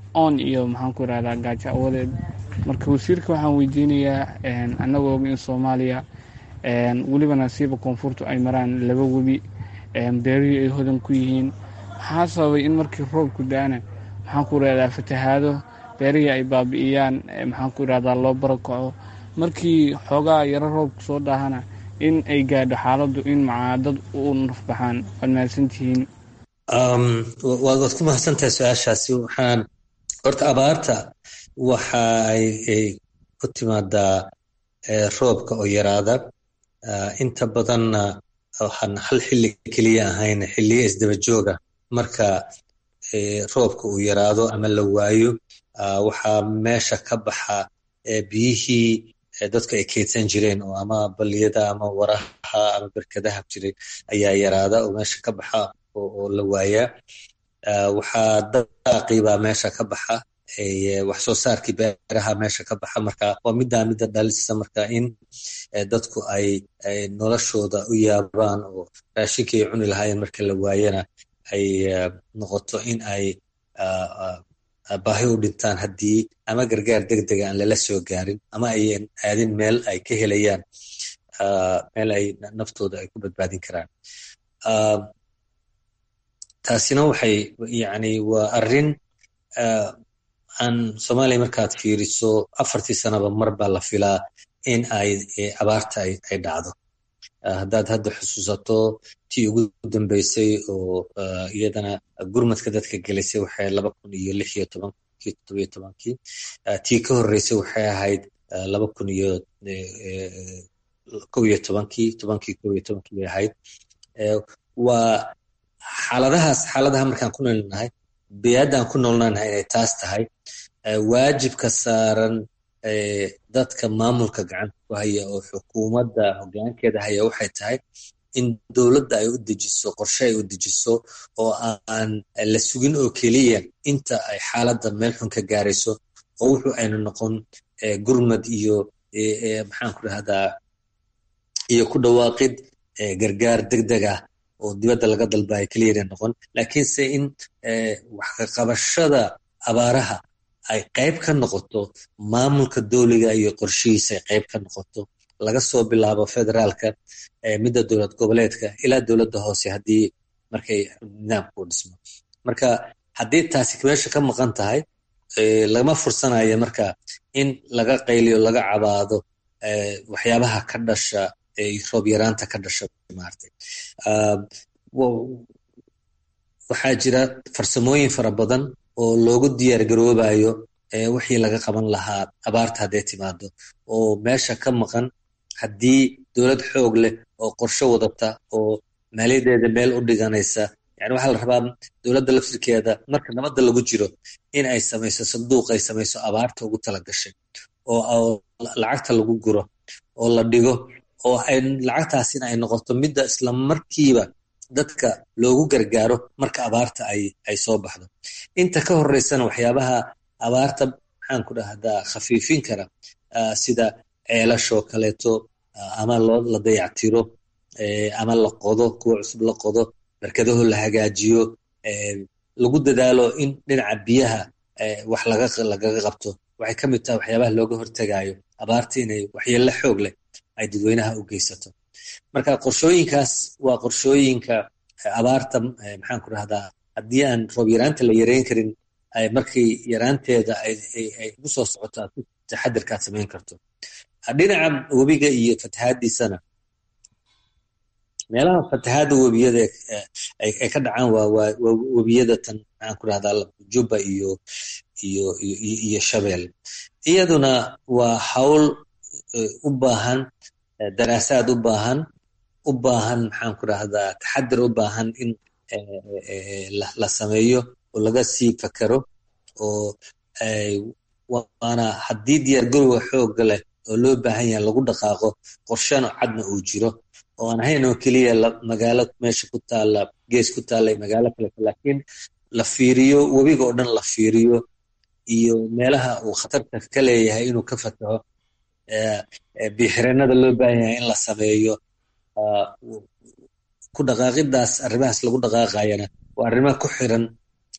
oon iyo maxaan ku irahdaa gaajo awadeed marka wasiirka waxaan weydiinayaa annagoo og in soomaaliya weliba nasiiba koonfurtu ay maraan laba webi beerihii ay hodan ku yihiin maxaa sababay in markii roobku da-ana maxaan ku irahdaa fatahaado beerihii ay baabi'iyaan maxaan ku irahdaa loo barakaco markii xoogaa yaro roobku soo dhaahana in ay gaadho xaaladdu in macaadad u nafbaxaan waad mahadsantihiin waad ku mahadsantahay su-aashaasi waxaan horta abaarta waxa ay ku timaadaa roobka oo yaraada inta badanna waxaan hal xilli keliya ahayn xilliyo isdaba jooga marka roobka uu yaraado ama la waayo waxaa meesha ka baxa biyihii dadku ay keydsan jireen oo ama baliyada ama waraha ama berkadaha jiray ayaa yaraada oo meesha ka baxa oo la waayaa waxaa daaqibaa meesha ka baxa wax soo saarkii beeraha meesha ka baxa marka waa middaa midda dhalisa marka in dadku ay noloshooda u yaabaan oo raashinkii ay cuni lahaayeen marka la waayana ay noqoto in ay baahi u dhintaan haddii ama gargaar degdega aan lala soo gaarin ama ayan aadin meel ay ka helayaan meel ay naftooda ay ku badbaadin karaan taasina waxay yani waa arrin aan soomaaliya markaad fiiriso afartii sanaba mar baa la filaa in ay abaarta ay dhacdo haddaad hadda xusuusato tii ugu dambeysay oo iyadana gurmadka dadka gelisay waxay laba kun iyo lix iyo tobankii toddobiyo tobankii tii ka horreysay waxay ahayd laba kun iyo kow iyo tobankii tobankii kow iyo tobankii bay ahayd waa xaaladahaas xaaladaha markaan ku noolnahay biyaaddaan ku noolnaanahay inay taas tahay waajibka saaran dadka maamulka gacanta ku haya oo xukuumadda hoggaankeeda haya waxay tahay in dowladda ay u dejiso qorshe ay u dejiso oo aan la sugin oo keliya inta ay xaaladda meel xun ka gaarayso oo wuxuu aynu noqon gurmad iyo maxaan ku dhahdaa iyo ku dhawaaqid gargaar degdeg ah oo dibadda laga dalbayo keliyana noqon laakiinse in waxkaqabashada abaaraha ay qayb ka noqoto maamulka dowliga iyo qorshihiisa ay qayb ka noqoto laga soo bilaabo federaalka midda dowlad goboleedka ilaa dowladda hoose haddii markay nidaamka u dhismo marka haddii taasi meesha ka maqan tahay lama fursanayo marka in laga qayliyo laga cabaado waxyaabaha ka dhasha roob yaraanta ka dhasha maartay waxaa jira farsamooyin fara badan oo loogu diyaar garoobayo wixii laga qaban lahaa abaarta hadday timaado oo meesha ka maqan haddii dowlad xoog leh oo qorshe wadata oo maaliyadeeda meel u dhiganaysa yani waxaa la rabaa dowladda laftirkeeda marka nabadda lagu jiro in ay samayso sanduuq ay samayso abaarta ugu tala gashay oo lacagta lagu guro oo la dhigo oo ay lacagtaasina ay noqoto midda isla markiiba dadka loogu gargaaro marka abaarta ay ay soo baxdo inta ka horeysana waxyaabaha abaarta maxaan ku dhahdaa khafiifin kara sida ceelashoo kaleeto ama loo la dayactiro ama la qodo kuwa cusub la qodo barkadaho la hagaajiyo lagu dadaalo in dhinaca biyaha wax lagaga qabto waxay ka mid tahay waxyaabaha looga hortagayo abaarta inay waxyeello xoog leh ay dadweynaha u geysato marka qorshooyinkaas waa qorshooyinka abaarta maxaan ku rahdaa haddii aan roob yaraanta la yareyn karin markii yaraanteeda ay ugu soo socoto aad ku taxadirkaad samayn karto dhinaca webiga iyo fatahaadiisana meelaha fatahaada webiyada ay ka dhacaan waa webiyada tan maxaan ku rahdaa juba iyo iyo iyo shabeel iyaduna waa hawl u baahan daraasaad u baahan u baahan maxaan ku rahdaa taxadir u baahan in la sameeyo oo laga sii fakero oo waana haddii diyaargarowga xooga leh oo loo baahan yahay lagu dhaqaaqo qorshana cadna uu jiro oo aan ahayn oo keliya magaalo meesha ku taalla gees ku taalla magaalo kaleto laakiin la fiiriyo webiga oo dhan la fiiriyo iyo meelaha uu khatarta ka leeyahay inuu ka fataho biixireenada loo baahan yahay in la sameeyo ku dhaqaaqidaas arrimahaas lagu dhaqaaqayana waa arrimaha ku xiran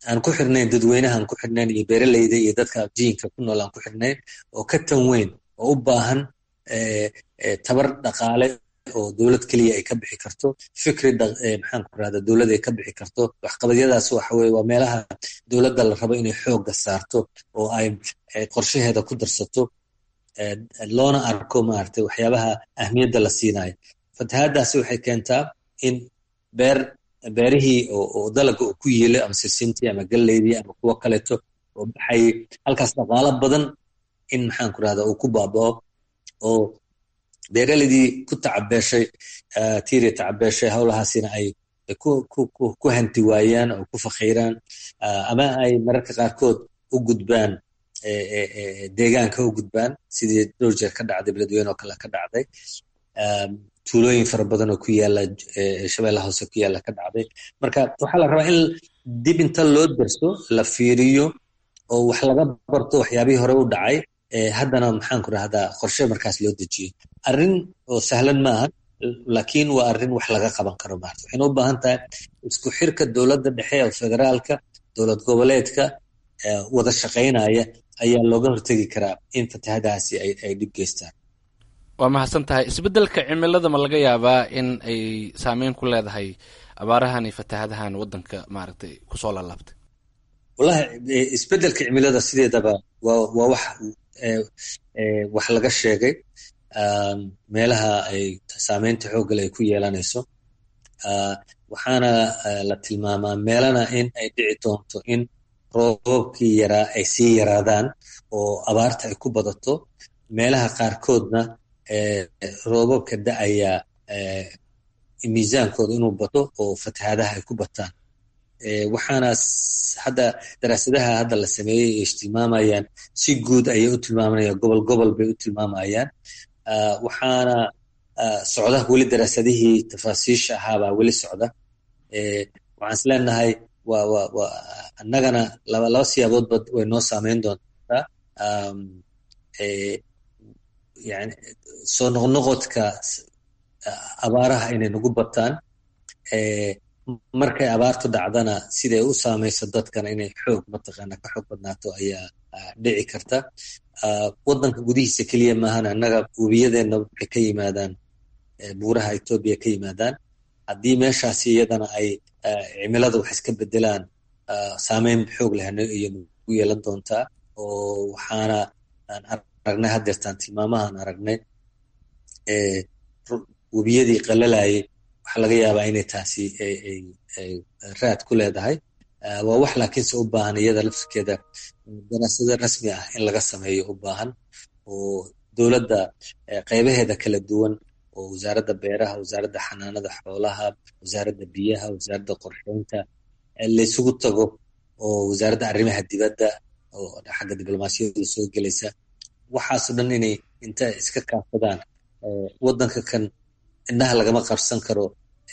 aan ku xirnayn dadweynaha aan ku xirnayn iyo beeraleyda iyo dadka jiinka ku nool aan ku xirnayn oo ka tan weyn oo u baahan tabar dhaqaale oo dowlad keliya ay ka bixi karto fikri maxaan ku rahda dowlad ay ka bixi karto waxqabadyadaas waxa weye waa meelaha dowladda la rabo inay xoogga saarto oo ay qorshaheeda ku darsato loona arko maaragtay waxyaabaha ahmiyadda la siinayo fatahaadaasi waxay keentaa in beer beerihii oo dalaga uu ku yiilo ama sisintii ama galleydii ama kuwo kaleeto oo baxay halkaas dhaqaalo badan in maxaan ku rahda uu ku baabao oo beeraleydii ku tacabeeshay tiiri tacabeeshay howlahaasina ay ku hanti waayaan oo ku fakhiiraan ama ay mararka qaarkood u gudbaan deegaanka u gudbaan sidii dhowr jeer ka dhacday beledweyne oo kale ka dhacday tuulooyin fara badan oo ku yaala shabeellaha hoose ku yaala ka dhacday marka waxaa la rabaa in dib inta loo darso la fiiriyo oo wax laga barto waxyaabihii hore u dhacay haddana maxaan ku rahdaa qorshe markaas loo dejiyo arrin oo sahlan maaha laakiin waa arrin wax laga qaban karo maarta waxayna u baahan tahay isku xirka dowladda dhexe oo federaalka dowlad goboleedka wada shaqaynaya ayaa looga hortegi karaa in fatahadahaasi ay dhib geystaan waa mahadsan tahay isbeddelka cimilada ma laga yaabaa in ay saameyn ku leedahay abaarahan iyo fatahadahan waddanka maaragtay kusoo laalaabtay wallahi isbeddelka cimilada sideedaba waa waa wax wax laga sheegay meelaha ay saameynta xooggale ay ku yeelanayso waxaana la tilmaamaa meelana in ay dhici doonto in roobabkii yaraa ay sii yaraadaan oo abaarta ay ku badato meelaha qaarkoodna roobabka da-aya miisaankooda inuu bato oo fatahaadaha ay ku bataan waxaana hadda daraasadaha hadda la sameeyey ay tilmaamayaan si guud ayay u tilmaamanayaan gobol gobol bay u tilmaamayaan waxaana socda weli daraasadihii tafaasiisha ahaabaa weli socda waxaan is leenahay wa wa wa annagana laba laba siyaaboodba way noo saameyn doontaa yani soo noqnoqodka abaaraha inay nagu bataan markay abaartu dhacdana siday u saamayso dadkana inay xoog mataqaana ka xoog badnaato ayaa dhici karta waddanka gudihiisa keliya maahan annaga webiyadeenna waxay ka yimaadaan buuraha etoobiya ka yimaadaan haddii meeshaasi iyadana ay cimilada wax iska bedelaan saameyn xoog leh iyo nagu yeelan doontaa oo waxaana aan aragnay haddeertaan tilmaamahaan aragnay webiyadii qalalayay waxaa laga yaabaa inay taasi raad ku leedahay waa wax laakiinse u baahan iyada laftirkeeda daraasado rasmi ah in laga sameeyo u baahan oo dowladda qaybaheeda kala duwan oo wasaaradda beeraha wasaaradda xanaanada xoolaha wasaaradda biyaha wasaaradda qorsheynta laysugu tago oo wasaaradda arrimaha dibadda oo xagga diblomaasiyada soo gelaysa waxaasoo dhan inay inta iska kaafadaan waddanka kan indhaha lagama qabsan karo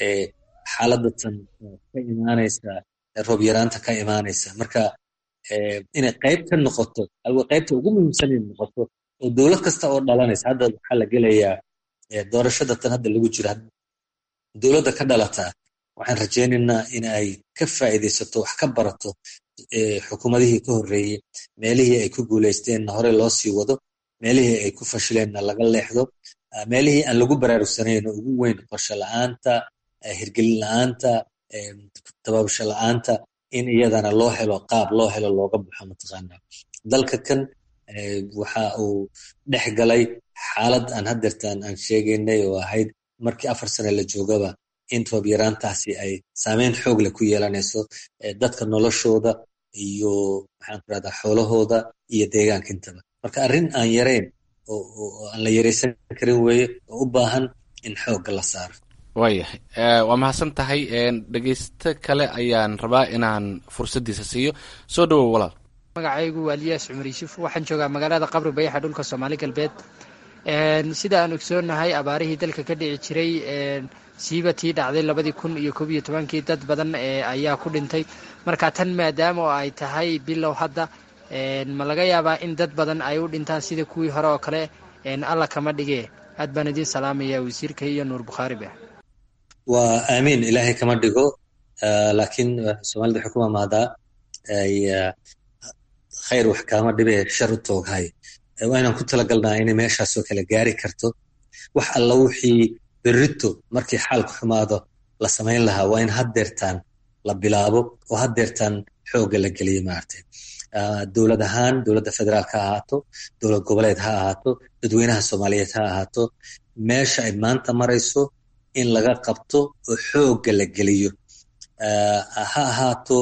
xaaladatan ka imaanaysa roob yaraanta ka imaanaysa marka inay qayb ka noqoto qaybta ugu muhiimsan inay noqoto oo dowlad kasta oo dhalanaysa hadda waxaa la gelayaa doorashada tan hadda lagu jiro dowladda ka dhalataa waxaan rajaynaynaa in ay ka faa'iidaysato wax ka barato xukuumadihii ka horreeyey meelihii ay ku guulaysteenna hore loo sii wado meelihii ay ku fashileenna laga leexdo meelihii aan lagu baraarugsanayno ugu weyn qorshe la-aanta hirgelin la-aanta tababasho la-aanta in iyadana loo helo qaab loo helo looga baxo mataqaana dalka kan waxa uu dhex galay xaalad aan haddeertaan aan sheegaynay oo ahayd markii afar sane la joogaba in roob yaraantaasi ay saameyn xoog leh ku yeelanayso dadka noloshooda iyo maxaan ku rahdaa xoolahooda iyo deegaanka intaba marka arrin aan yarayn oo aan la yaraysan karin weeye oo u baahan in xoogga la saaro waayahay waa mahadsan tahay dhegeysto kale ayaan rabaa inaan fursaddiisa siiyo soo dhowow walaal magacaygu waa liyaas cumar yuusuf waxaan joogaa magaalada qabri bayaxa dhulka soomaali galbeed sida aan ogsoonahay abaarihii dalka ka dhici jiray siiba tii dhacday labadii kun iyo koob iyo tobankii dad badan ayaa ku dhintay marka tan maadaama oo ay tahay bilow hadda ma laga yaabaa in dad badan ay u dhintaan sida kuwii hore oo kale alla kama dhige aad baan idiin salaamaya wasiirka iyo nuur bukhaariba waa aamiin ilaahay kama dhigo laakiin soomaalida waxay ku mamaadaa khayr wax kaama dhibe shar u tooghay waa inaan ku talagalnaa inay meeshaasoo kale gaari karto wax alla wixii berrito markii xaalku xumaado la samayn lahaa waa in haddeertaan la bilaabo oo haddeertaan xoogga la geliyo maaragtay dowlad ahaan dowladda federaalk ha ahaato dowlad goboleed ha ahaato dadweynaha soomaaliyeed ha ahaato meesha ay maanta marayso in laga qabto oo xoogga la geliyo ha ahaato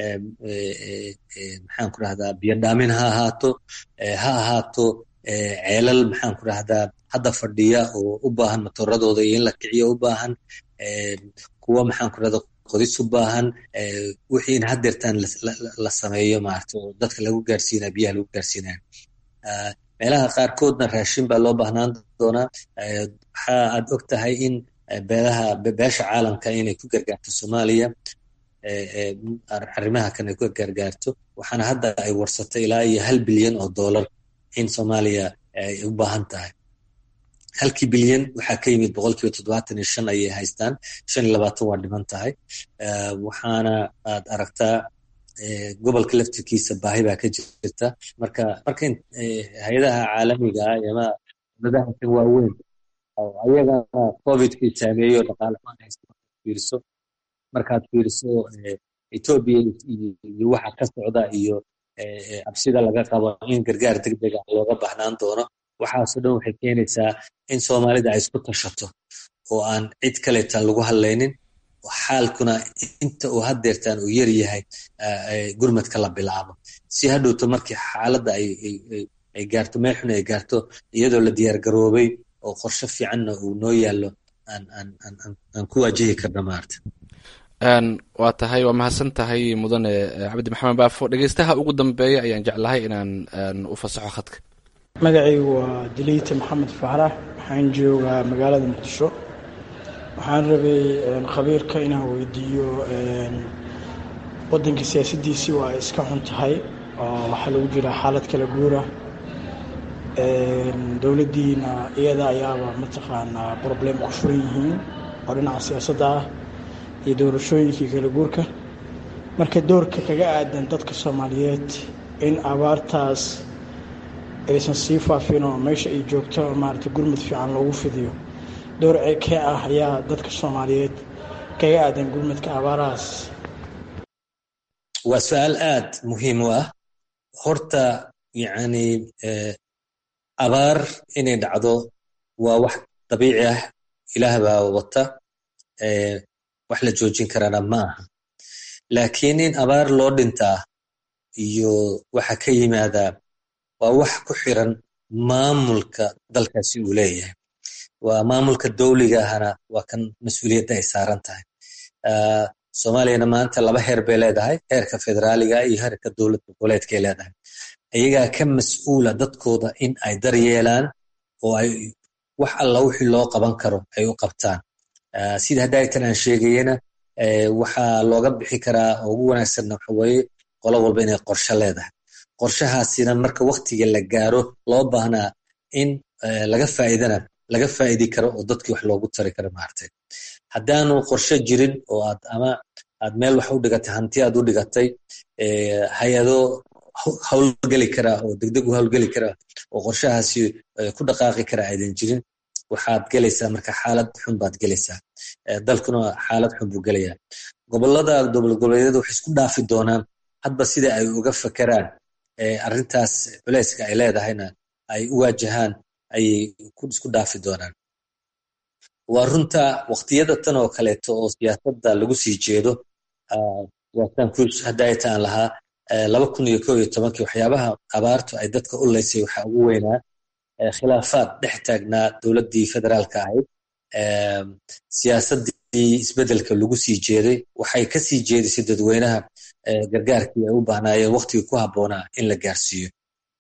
maxaan ku rahdaa biyodhaamin ha ahaato ha ahaato ceelal maxaan ku rahdaa hadda fadhiya oo u baahan matooradooda iyo in la kiciyo u baahan kuwa maxaan ku rahdaa qodis u baahan wixii in haddeertaan la sameeyo maarata oo dadka lagu gaarsiinaya biyaha lagu gaarsiinaya meelaha qaarkoodna raashin baa loo baahnaan doonaa waxa aad og tahay in beelaha beesha caalamka inay ku gargaarto soomaaliya arrimaha kan ay ku gargaarto waxaana hadda ay warsatay ilaa iyo hal bilyan oo dollar in soomaaliya ay u baahan tahay halkii bilyan waxaa ka yimid boqolkiiba toddobaatan iyo shan ayay haystaan shan iyo labaatan waa dhiman tahay waxaana aad aragtaa gobolka laftirkiisa baahi baa ka jirta marka marka hay-adaha caalamiga ah ama dowladaha kan waaweyn oo ayagana covidkii saameeyo dhaqaalahaan haysta fiiriso markaad fiiriso etoobiya iyo waxa ka socda iyo cabsida laga qabo in gargaar degdega looga baahnaan doono waxaasoo dhan waxay keenaysaa in soomaalida ay isku tashato oo aan cid kaleetan lagu hadlaynin xaalkuna inta uu haddeertaan uu yar yahay gurmadka la bilaabo si hadhowto markii xaaladda ay gaarto meel xun ay gaarto iyadoo la diyaar garoobay oo qorshe fiicanna uu noo yaallo aan ku waajihi karna maarta waa tahay waa mahadsan tahay mudane cabdi maxamed baafo dhegeystaha ugu dambeeya ayaan jeclahay inaan u fasaxo khadka magacaygu waa diliita maxamed faarax waxaan joogaa magaalada muqdisho waxaan rabay khabiirka inaan weydiiyo waddanka siyaasaddiisii waa iska xun tahay oo waxaa lagu jiraa xaalad kala guura dowladdiina iyada ayaaba mataqaanaa problem ku furan yihiin oo dhinaca siyaasadda ah iyo doorashooyinkii kala guurka marka doorka kaga aadan dadka soomaaliyeed in abaartaas aysan sii faafin oo meesha ay joogto maarata gurmud fiican loogu fidiyo door kee ah ayaa dadka soomaaliyeed kaga aadan gurmudka abaarahaas waa su-aal aad muhiim u ah horta yacni abaar inay dhacdo waa wax dabiici ah ilaah baa wata wax la joojin karaana ma aha laakiin in abaar loo dhintaa iyo waxa ka yimaadaa waa wax ku xiran maamulka dalkaasi uu leeyahay waa maamulka dowliga ahana waa kan mas-uuliyadda ay saaran tahay soomaaliyana maanta laba heer bay leedahay heerka federaaliga iyo heerka dowlad goboleedkay leedahay iyagaa ka mas-uula dadkooda in ay daryeelaan oo ay wax alla wixii loo qaban karo ay u qabtaan sida haddaaytan aan sheegayena waxaa looga bixi karaa oo ugu wanaagsanna waxa weeye qolo walba inay qorshe leedahay qorshahaasina marka waktiga la gaaro loo baahnaa in laga faa'iidana laga faa'idi karo oo dadkii wax loogu tari karo maartay haddaanu qorshe jirin oo aad ama aad meel wax u dhigatay hanti aad u dhigatay hay-ado howlgeli kara oo degdeg u howlgeli kara oo qorshahaasi ku dhaqaaqi kara aydan jirin waxaad gelaysaa marka xaalad xun baad gelaysaa dalkuna xaalad xun buu gelayaa gobolada dowlad goboleedyada waxay isku dhaafi doonaan hadba sida ay uga fakeraan arrintaas culeyska ay leedahayna ay u waajahaan ayay isku dhaafi doonaan waa runta waqtiyada tan oo kaleeto oo siyaasadda lagu sii jeedo waataan ku hadaataan lahaa laba kun iyo ko iyo tobankii waxyaabaha abaartu ay dadka u leysay waxaa ugu weynaa khilaafaad dhex taagnaa dowladdii federaalka ahayd siyaasaddii isbeddelka lagu sii jeeday waxay ka sii jeedisay dadweynaha gargaarkii ay u baahnaayeen waqtigii ku habboonaa in la gaarsiiyo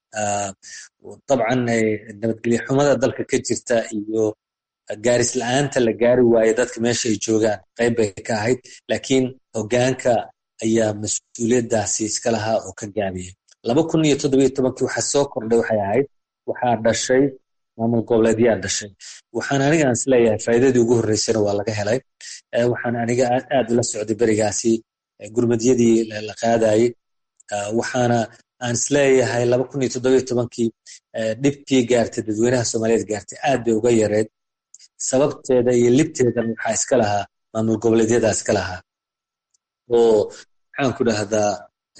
dabcan nabadgelyo xumada dalka ka jirta iyo gaaris la-aanta la gaari waaye dadka meesha ay joogaan qayb bay ka ahayd laakiin hoggaanka ayaa mas-uuliyaddaasi iska lahaa oo ka gaabiyey laba kun iyo toddobiyo tobankii waxaa soo kordhay waxay ahayd waxaa dhashay maamul goboleedyaa dhashay waxaan anigaan isleeyahay faa'iidadii ugu horreysana waa laga helay waxaan aniga aad ula socday berigaasi gurmadyadii la qaadayey waxaana aan isleeyahay laba kun iyo toddobiyo tobankii dhibkii gaartay dadweynaha soomaaliyeed gaartay aad bay uga yareed sababteeda iyo libteedan waxaa iska lahaa maamul goboleedyada iska lahaa oo maxaan ku dhahdaa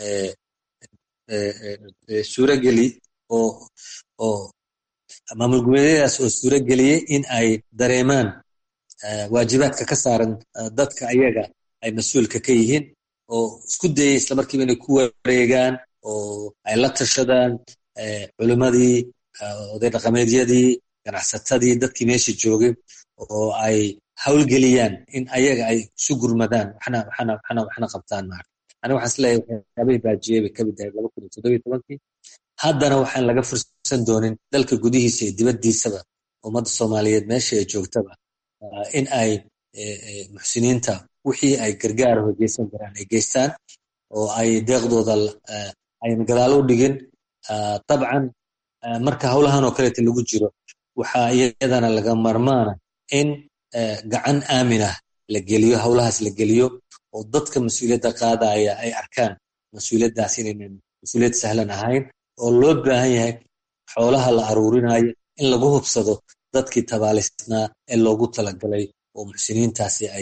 suurogeli oo oo maamul goboleedyadaas oo suurageliyey in ay dareemaan waajibaadka ka saaran dadka ayaga ay mas-uulka ka yihiin oo isku dayay islamarkiiba inay ku wareegaan oo ay la tashadaan culimmadii oday dhaqameedyadii ganacsatadii dadkii meesha joogay oo ay hawlgeliyaan in ayaga ay isu gurmadaan waxna qabtaan maarka ani waxaan isleeyahay waxyaabihii baajiyey bay kamid ahayd laba kun iyo toddobiyo tobankii haddana waxaan laga fursan doonin dalka gudihiisa iyo dibaddiisaba ummadda soomaaliyeed meesha ay joogtaba in ay muxsiniinta wixii ay gargaara hogeysan karaan ay geystaan oo ay deeqdooda ayan gadaal u dhigin dabcan marka howlahan oo kaleeta lagu jiro waxaa iyadana laga marmaana in gacan aaminah la geliyo howlahaas la geliyo oo dadka mas-uuliyadda qaadaya ay arkaan mas-uuliyaddaas inaynan mas-uuliyad sahlan ahayn oo loo baahan yahay xoolaha la aruurinayo in lagu hubsado dadkii tabaalisnaa ee loogu talagalay oo muxsiniintaasi ay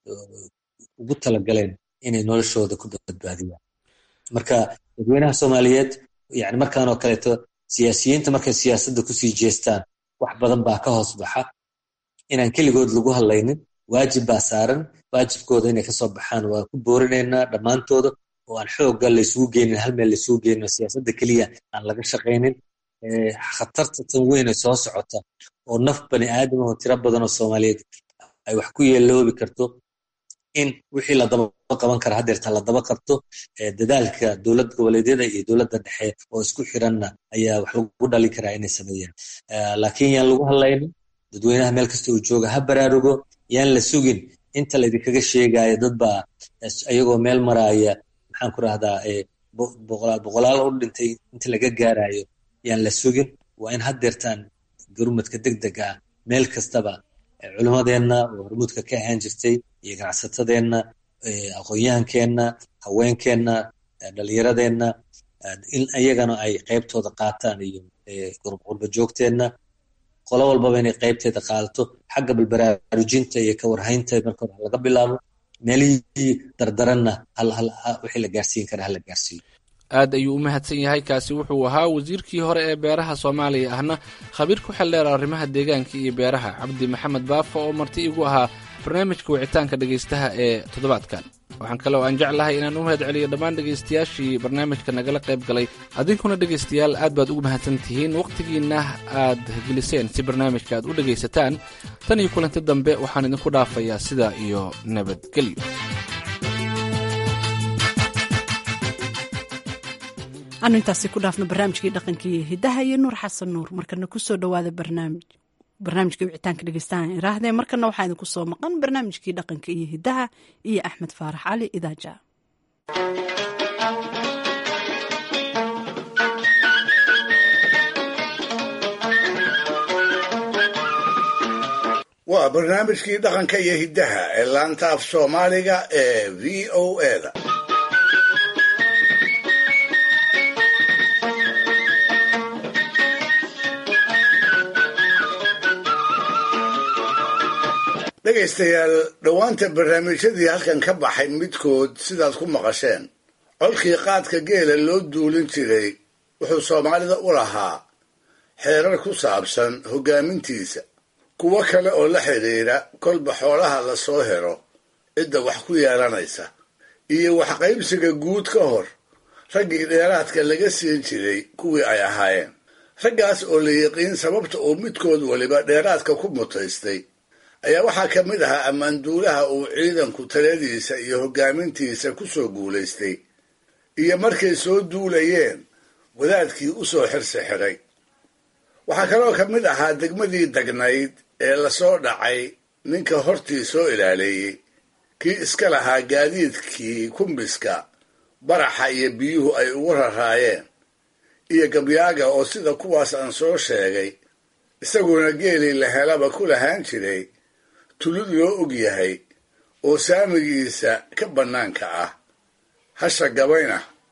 ugu talagaleen inay noloshooda ku badbaadiyaan marka dadweynaha soomaaliyeed yani markaanoo kaleeto siyaasiyiinta markay siyaasadda kusii jeestaan wax badan baa ka hoos baxa inaan keligood lagu hadlaynin waajib baa saaran waajibkooda inay kasoo baxaan waan ku boorinaynaa dhammaantooda oo aan xoogga laysugu geynin hal meel laysugu geynin oo siyaasadda keliya aan laga shaqaynin khatarta tan weyn ee soo socota oo naf bani aadam oo tiro badan oo soomaaliyeed ay wax ku yeeloobi karto in wixii la daba qaban kara hadeerta la daba qabto dadaalka dowlad goboleedyada iyo dowladda dhexe oo isku xiranna ayaa wax lagu dhali karaa inay sameeyaan laakiin yaan lagu hadlaynin dadweynaha meel kasta uu jooga ha baraarugo yaan la sugin inta laydinkaga sheegaayo dad baa iyagoo meel maraaya maxaan ku rahdaa boqolaal u dhintay inta laga gaarayo yaan la sugin waa in hadeertaan garumadka degdega ah meel kastaba culimmadeenna oo hormuudka ka ahaan jirtay iyo ganacsatadeenna aqoon-yahankeenna haweenkeenna dhalinyaradeenna in iyagana ay qaybtooda qaataan iyo qurba joogteenna qolo walbaba inay qaybteeda qaadato xagga balbaraarujinta iyo ka warhaynta marka hore laga bilaabo meelihii dardaranna wixii la gaarsiin kara hala gaarsiiyo aad ayuu u mahadsan yahay kaasi wuxuu ahaa wasiirkii hore ee beeraha soomaaliya ahna khabiir ku xildheer arrimaha deegaanka iyo beeraha cabdi maxamed baafo oo marti igu ahaa barnaamijka wicitaanka dhegaystaha ee toddobaadkan waxaan kale oo aan jeclahay inaan u mahad celiyo dhammaan dhegaystayaashii barnaamijka nagala qayb galay adinkuna dhegaystayaal aad baad ugu mahadsan tihiin wakhtigiinna aad geliseen si barnaamijka aad u dhegaysataan tan iyo kulanti dambe waxaan idinku dhaafayaa sidaa iyo nabadgelyo anu intaasi ku dhaafno barnaamijkii dhaqankii hidaha iyo nuur xasan nuur markana kusoo dhawaada barnaamij barnaamijkii wicitaanka dhegeystahan iraahdee markana waxaa idinku soo maqan barnaamijkii dhaqanka iyo hidaha iyo axmed faarax cali idaaja waa barnaamijkii dhaqanka iyo hiddaha ee laanta af soomaaliga ee v o eda dhegaystayaal dhowaanta barnaamijyadii halkan ka baxay midkood sidaad ku maqasheen colkii qaadka geela loo duulin jiray wuxuu soomaalida u lahaa xeerar ku saabsan hoggaamintiisa kuwo kale oo la xidhiidha kolba xoolaha la soo helo cidda wax ku yeelanaysa iyo waxqaybsiga guud ka hor raggii dheeraadka laga siin jiray kuwii ay ahaayeen raggaas oo la yiqiin sababta uu midkood weliba dheeraadka ku mutaystay ayaa waxaa ka mid ahaa ammaanduulaha uu ciidanku taladiisa iyo hoggaamintiisa ku soo guulaystay iyo markay soo duulayeen wadaadkii u soo xirsi xidhay waxaa kaloo ka mid ahaa degmadii degnayd ee lasoo dhacay ninka hortii soo ilaaleeyey kii iska lahaa gaadiidkii kumbiska baraxa iyo biyuhu ay ugu raraayeen iyo gabyaaga oo sida kuwaas aan soo sheegay isaguna geelii la helaba ku lahaan jiray tulid loo og yahay oo saamigiisa ka bannaanka ah hasha gabayna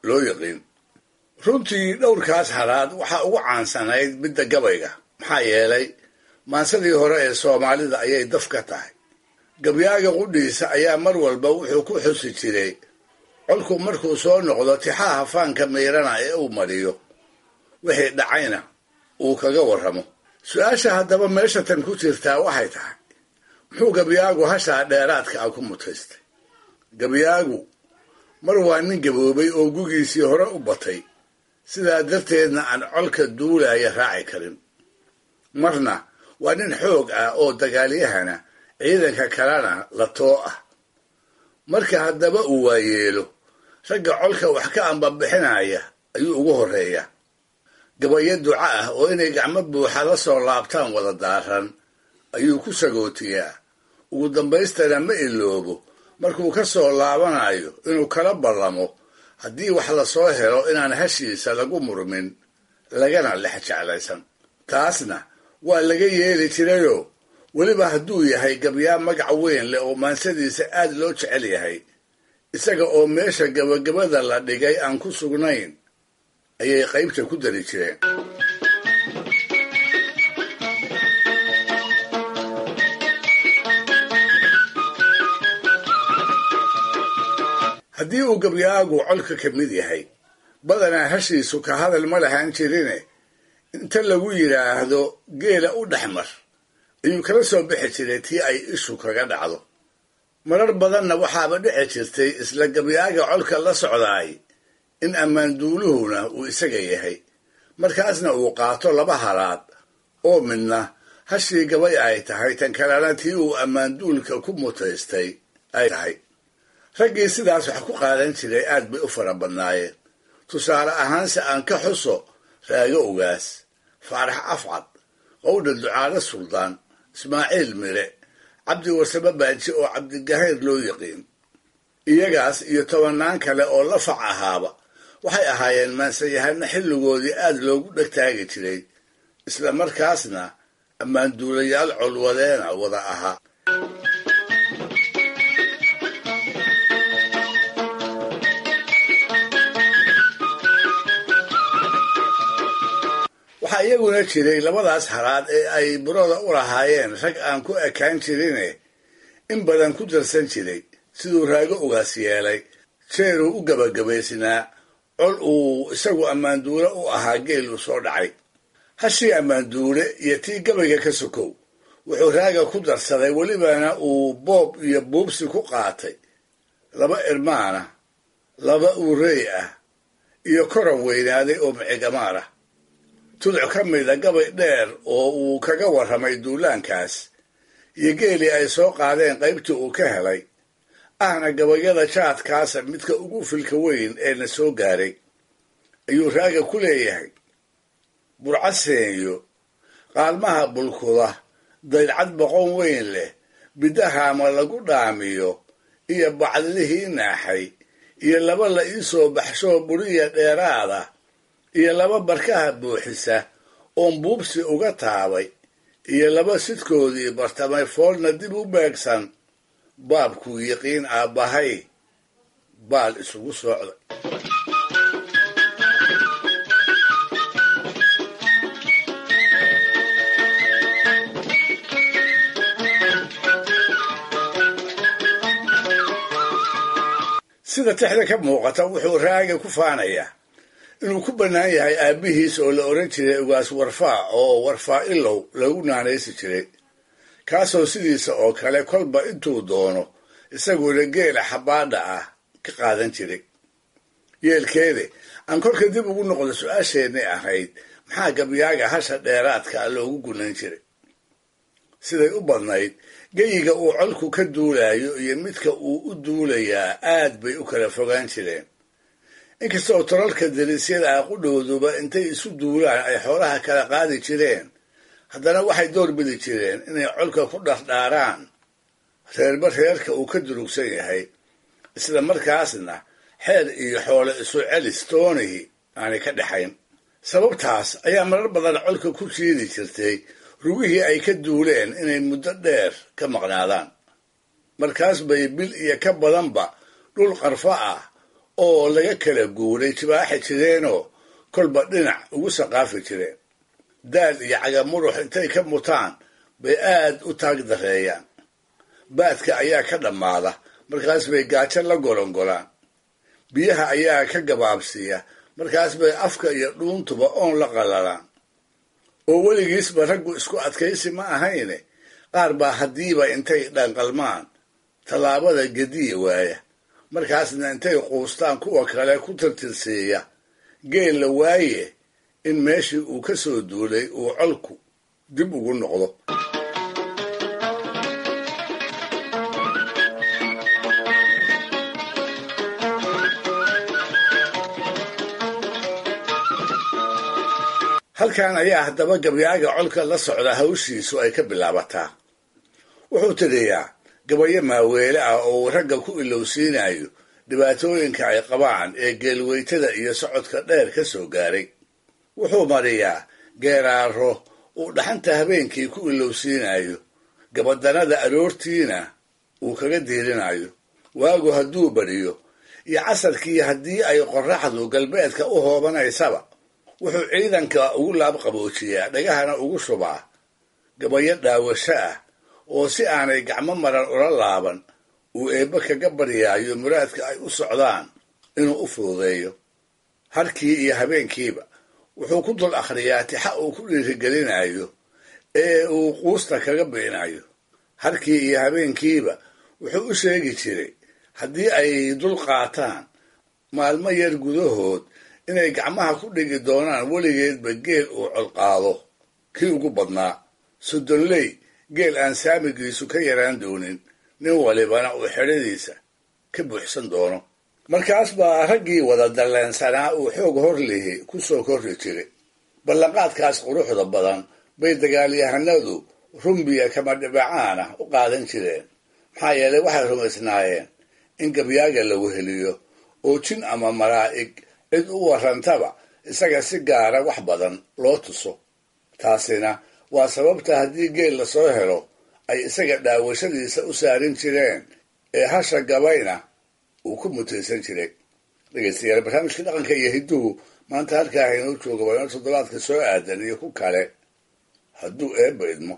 loo yaqiin runtii dhowrkaas halaad waxaa ugu caansanayd midda gabayga maxaa yeelay maansadii hore ee soomaalida ayay daf ka tahay gabyaaga qudhiisa ayaa mar walba wuxuu ku xusi jiray colku markuu soo noqdo tixaha faanka miirana ee uu mariyo wixii dhacayna uu kaga warramo su-aasha haddaba meesha tan ku jirtaa waxay tahay muxuu gabyaagu hashaa dheeraadka ah ku mutaystay gabyaagu mar waa nin gaboobay oo gugiisii hore u batay sidaa darteedna aan colka duulaya raaci karin marna waa nin xoog ah oo dagaalyahana ciidanka kalena la too ah marka haddaba uu waayeelo ragga colka wax ka ambabixinaya ayuu ugu horreeya gabayo duca ah oo inay gacmo buuxa la soo laabtaan wada daaran ayuu ku sagootiyaa ugu dambaystana ma iloobo markuu ka soo laabanayo inuu kala ballamo haddii wax lasoo helo inaan hashiisa lagu murmin lagana lex jeclaysan taasna waa laga yeeli jirayoo weliba hadduu yahay gabyaa magac weyn leh oo maansadiisa aad loo jecel yahay isaga oo meesha gabagabada la dhigay aan ku sugnayn ayay qaybta ku dari jireen haddii uu gabyaagu colka ka mid yahay badanaa hashiisu ka hadal ma lahaan jirine inta lagu yidhaahdo geela u dhexmar ayuu kala soo bixi jiray tii ay ishu kaga dhacdo marar badanna waxaaba dhici jirtay isla gabyaaga colka la socdaay in ammaanduuluhuna uu isaga yahay markaasna uu qaato laba halaad oo midna hashii gabay ay tahay tan kalena tii uu ammaanduulka ku mutaystay ay tahay raggii sidaas wax ku qaadan jiray aad bay u fara badnaayeen tusaale ahaanse aan ka xuso raago ogaas faarax afcad qowdha ducaale suldaan ismaaciil mire cabdi warsame baaji oo cabdigahayr loo yaqiin iyagaas iyo tobannaan kale oo la fac ahaaba waxay ahaayeen maansayahano xilligoodii aad loogu dhegtaagi jiray isla markaasna ammaanduulayaal colwadeena wada ahaa waxaa iyaguna jiray labadaas halaad ee ay burada u lahaayeen rag aan ku ekaan jirine in badan ku darsan jiray siduu raago ogaas yeelay jeeruu u gabagabaysnaa col uu isagu ammaanduule u ahaa geeluu soo dhacay hashii ammaanduule iyo tii gabayga ka sokow wuxuu raaga ku darsaday welibana uu boob iyo buubsi ku qaatay laba irmaana laba uurey ah iyo koran weynaaday oo micigamaar ah tuduc ka mida gabay dheer oo uu kaga warramay duulaankaas iyo geelii ay soo qaadeen qaybtii uu ka helay ahna gabayada jaadkaasa midka ugu filka weyn ee na soo gaaray ayuu raaga ku leeyahay burcaseenyo qaalmaha bulkuda daydcad boqon weyn leh bidahaama lagu dhaamiyo iyo bacdilihii naaxay iyo laba la ii soo baxshoo buriya dheeraada iyo laba barkaha buuxisa oon buubsi uga taabay iyo laba sidkoodii bartamay foolna dib u beegsan baabkuu yiqiin aabbahay baal isugu socday sida tixda ka muuqata wuxuu raaga ku faanayaa inuu ku bannaan yahay aabbihiis oo la odhan jiray ugaas warfaa oo warfaa ilow lagu naanaysi jiray kaasoo sidiisa oo kale kolba intuu doono isaguna geela xabbaadha ah ka qaadan jiray yeelkeede aan kolka dib ugu noqdo su-aasheennay ahayd maxaa gabyaaga hasha dheeraadka loogu gunan jiray siday u badnayd geyiga uu colku ka duulayo iyo midka uu u duulayaa aad bay u kala fogaan jireen inkastoo tolalka dariisyada ah qudhowduba intay isu duulaan ay xoolaha kala qaadi jireen haddana waxay door bidi jireen inay colka ku dhardhaaraan reerba reerka uu ka durugsan yahay isla markaasna xeer iyo xoole isu celis toonihi aanay ka dhexayn sababtaas ayaa marar badan colka ku jiidi jirtay rugihii ay ka duuleen inay muddo dheer ka maqnaadaan markaas bay bil iyo ka badanba dhul qarfo ah oo laga kala guuray jibaaxi jireenoo kolba dhinac ugu saqaafi jireen daal iyo cagamurux intay ka mutaan bay aad u taag dareeyaan baadka ayaa ka dhammaada markaas bay gaajo la golongolaan biyaha ayaa ka gabaabsiiya markaas bay afka iyo dhuuntuba oon la qalalaan oo weligiisba raggu isku adkaysi ma ahayne qaar baa haddiiba intay dhanqalmaan tallaabada gediya waaya markaasna intay quustaan kuwa kale ku tirtirsiiya geel la waaye in meeshii uu ka soo duulay uu colku dib ugu noqdo halkan ayaa haddaba gabyaaga colka la socda hawshiisu ay ka bilaabataa wuxuu tiriyaa gabayo maaweele ah oo uu ragga ku ilowsiinayo dhibaatooyinka ay qabaan ee geelweytada iyo socodka dheer ka soo gaaray wuxuu mariyaa geeraaro uu dhaxanta habeenkii ku ilowsiinayo gabadanada aroortiina uu kaga diirinayo waagu hadduu badiyo iyo casarkii haddii ay qorraxdu galbeedka u hoobanaysaba wuxuu ciidanka ugu laabqaboojiyaa dhagahana ugu shubaa gabayo dhaawasho ah oo si aanay gacmo maran ula laaban uu eebbe kaga baryaayo muraadka ay u socdaan inuu u fududeeyo harkii iyo habeenkiiba wuxuu ku dul akhriyaa tixa uu ku dhiirigelinayo ee uu quusta kaga biinayo harkii iyo habeenkiiba wuxuu u sheegi jiray haddii ay dul qaataan maalmo yar gudahood inay gacmaha ku dhigi doonaan weligeedba geel uu colqaado kii ugu badnaa soddonley geel aan saamigiisu ka yaraan doonin nin walibana uu xedhadiisa ka buuxsan doono markaas baa raggii wada dalleensanaa uu xoog hor lihi ku soo korri jiray ballanqaadkaas quruxda badan bay dagaalyahanadu rumbiya kama dhibacaan ah u qaadan jireen maxaa yeelay waxay rumaysnaayeen in gabyaaga la weheliyo oo jin ama malaa'ig cid u warrantaba isaga si gaara wax badan loo tuso taasina waa sababta haddii geel lasoo helo ay isaga dhaawashadiisa u saarin jireen ee hasha gabayna uu ku mutaysan jiray dhegeystayaal barnaamijka dhaqanka iyo hidduhu maanta halkaa haynoo jooga waa inoo toddobaadka soo aadan iyo ku kale hadduu eebba idmo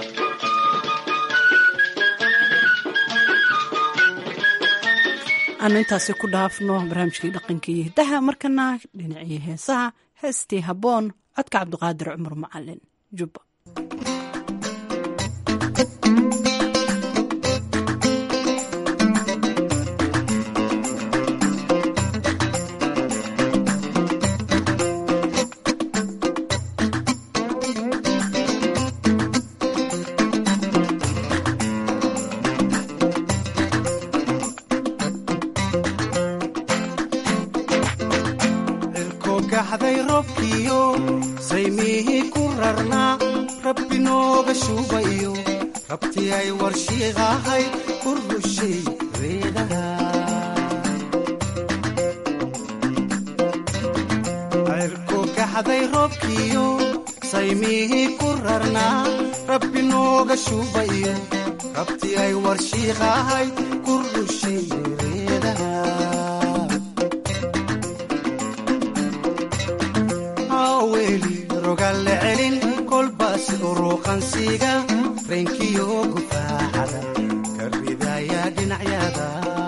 aanu intaasi ku dhaafno barnaamijkii dhaqanka iyo hiddaha markana dhinacii heesaha heestii habboon codka cabdiqaadir cumar macalin jubba gaxday robkiyo saymihii ku rarnaa rabbi nooga shuubayo rabtii ay warshiiqahay ku rushay reedaha cirku gaxday robkiyo saymihii ku rarnaa rabbi nooga shuubayo rabtii ay warshiiqahay ku rushay reedaha weli rogalle celin kolbaas uruuqansiga reenkiyo gufaaxada ka ridaya dhinacyada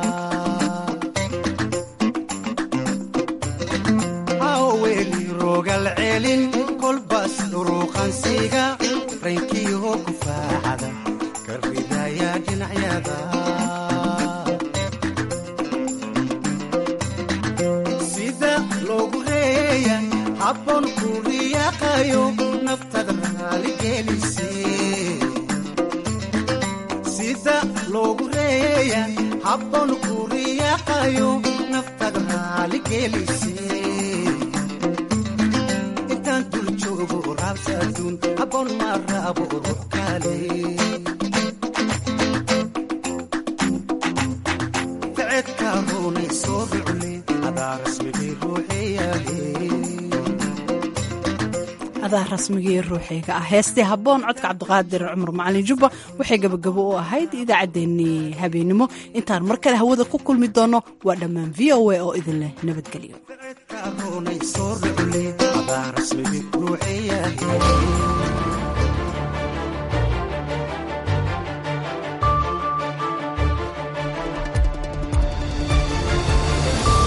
weli rogal celin kolbaas uruuqansiga reenkiyo gufaaxada ka ridaya dhinacyada sida loogu reeya habboon ku riyaaqayo naftada raaligelise sida loogu reeya habboon ku riyaaqayo naftada raaligelise intaan dul joogo raabsa aduun habboon ma raabo ruux kale ficedka ruunay soo rucle adaa rasmigii ruuxeeyahe adaa rasmigii ruuxiga ah heestii habboon codka cabdiqaadir cumar macalin jubba waxay gabagabo u ahayd idaacaddeenii habeenimo intaan mar kale hawada ku kulmi doonno waa dhammaan v o a oo idin leh nabadgelyo adaa rasmigii ruuxiyahay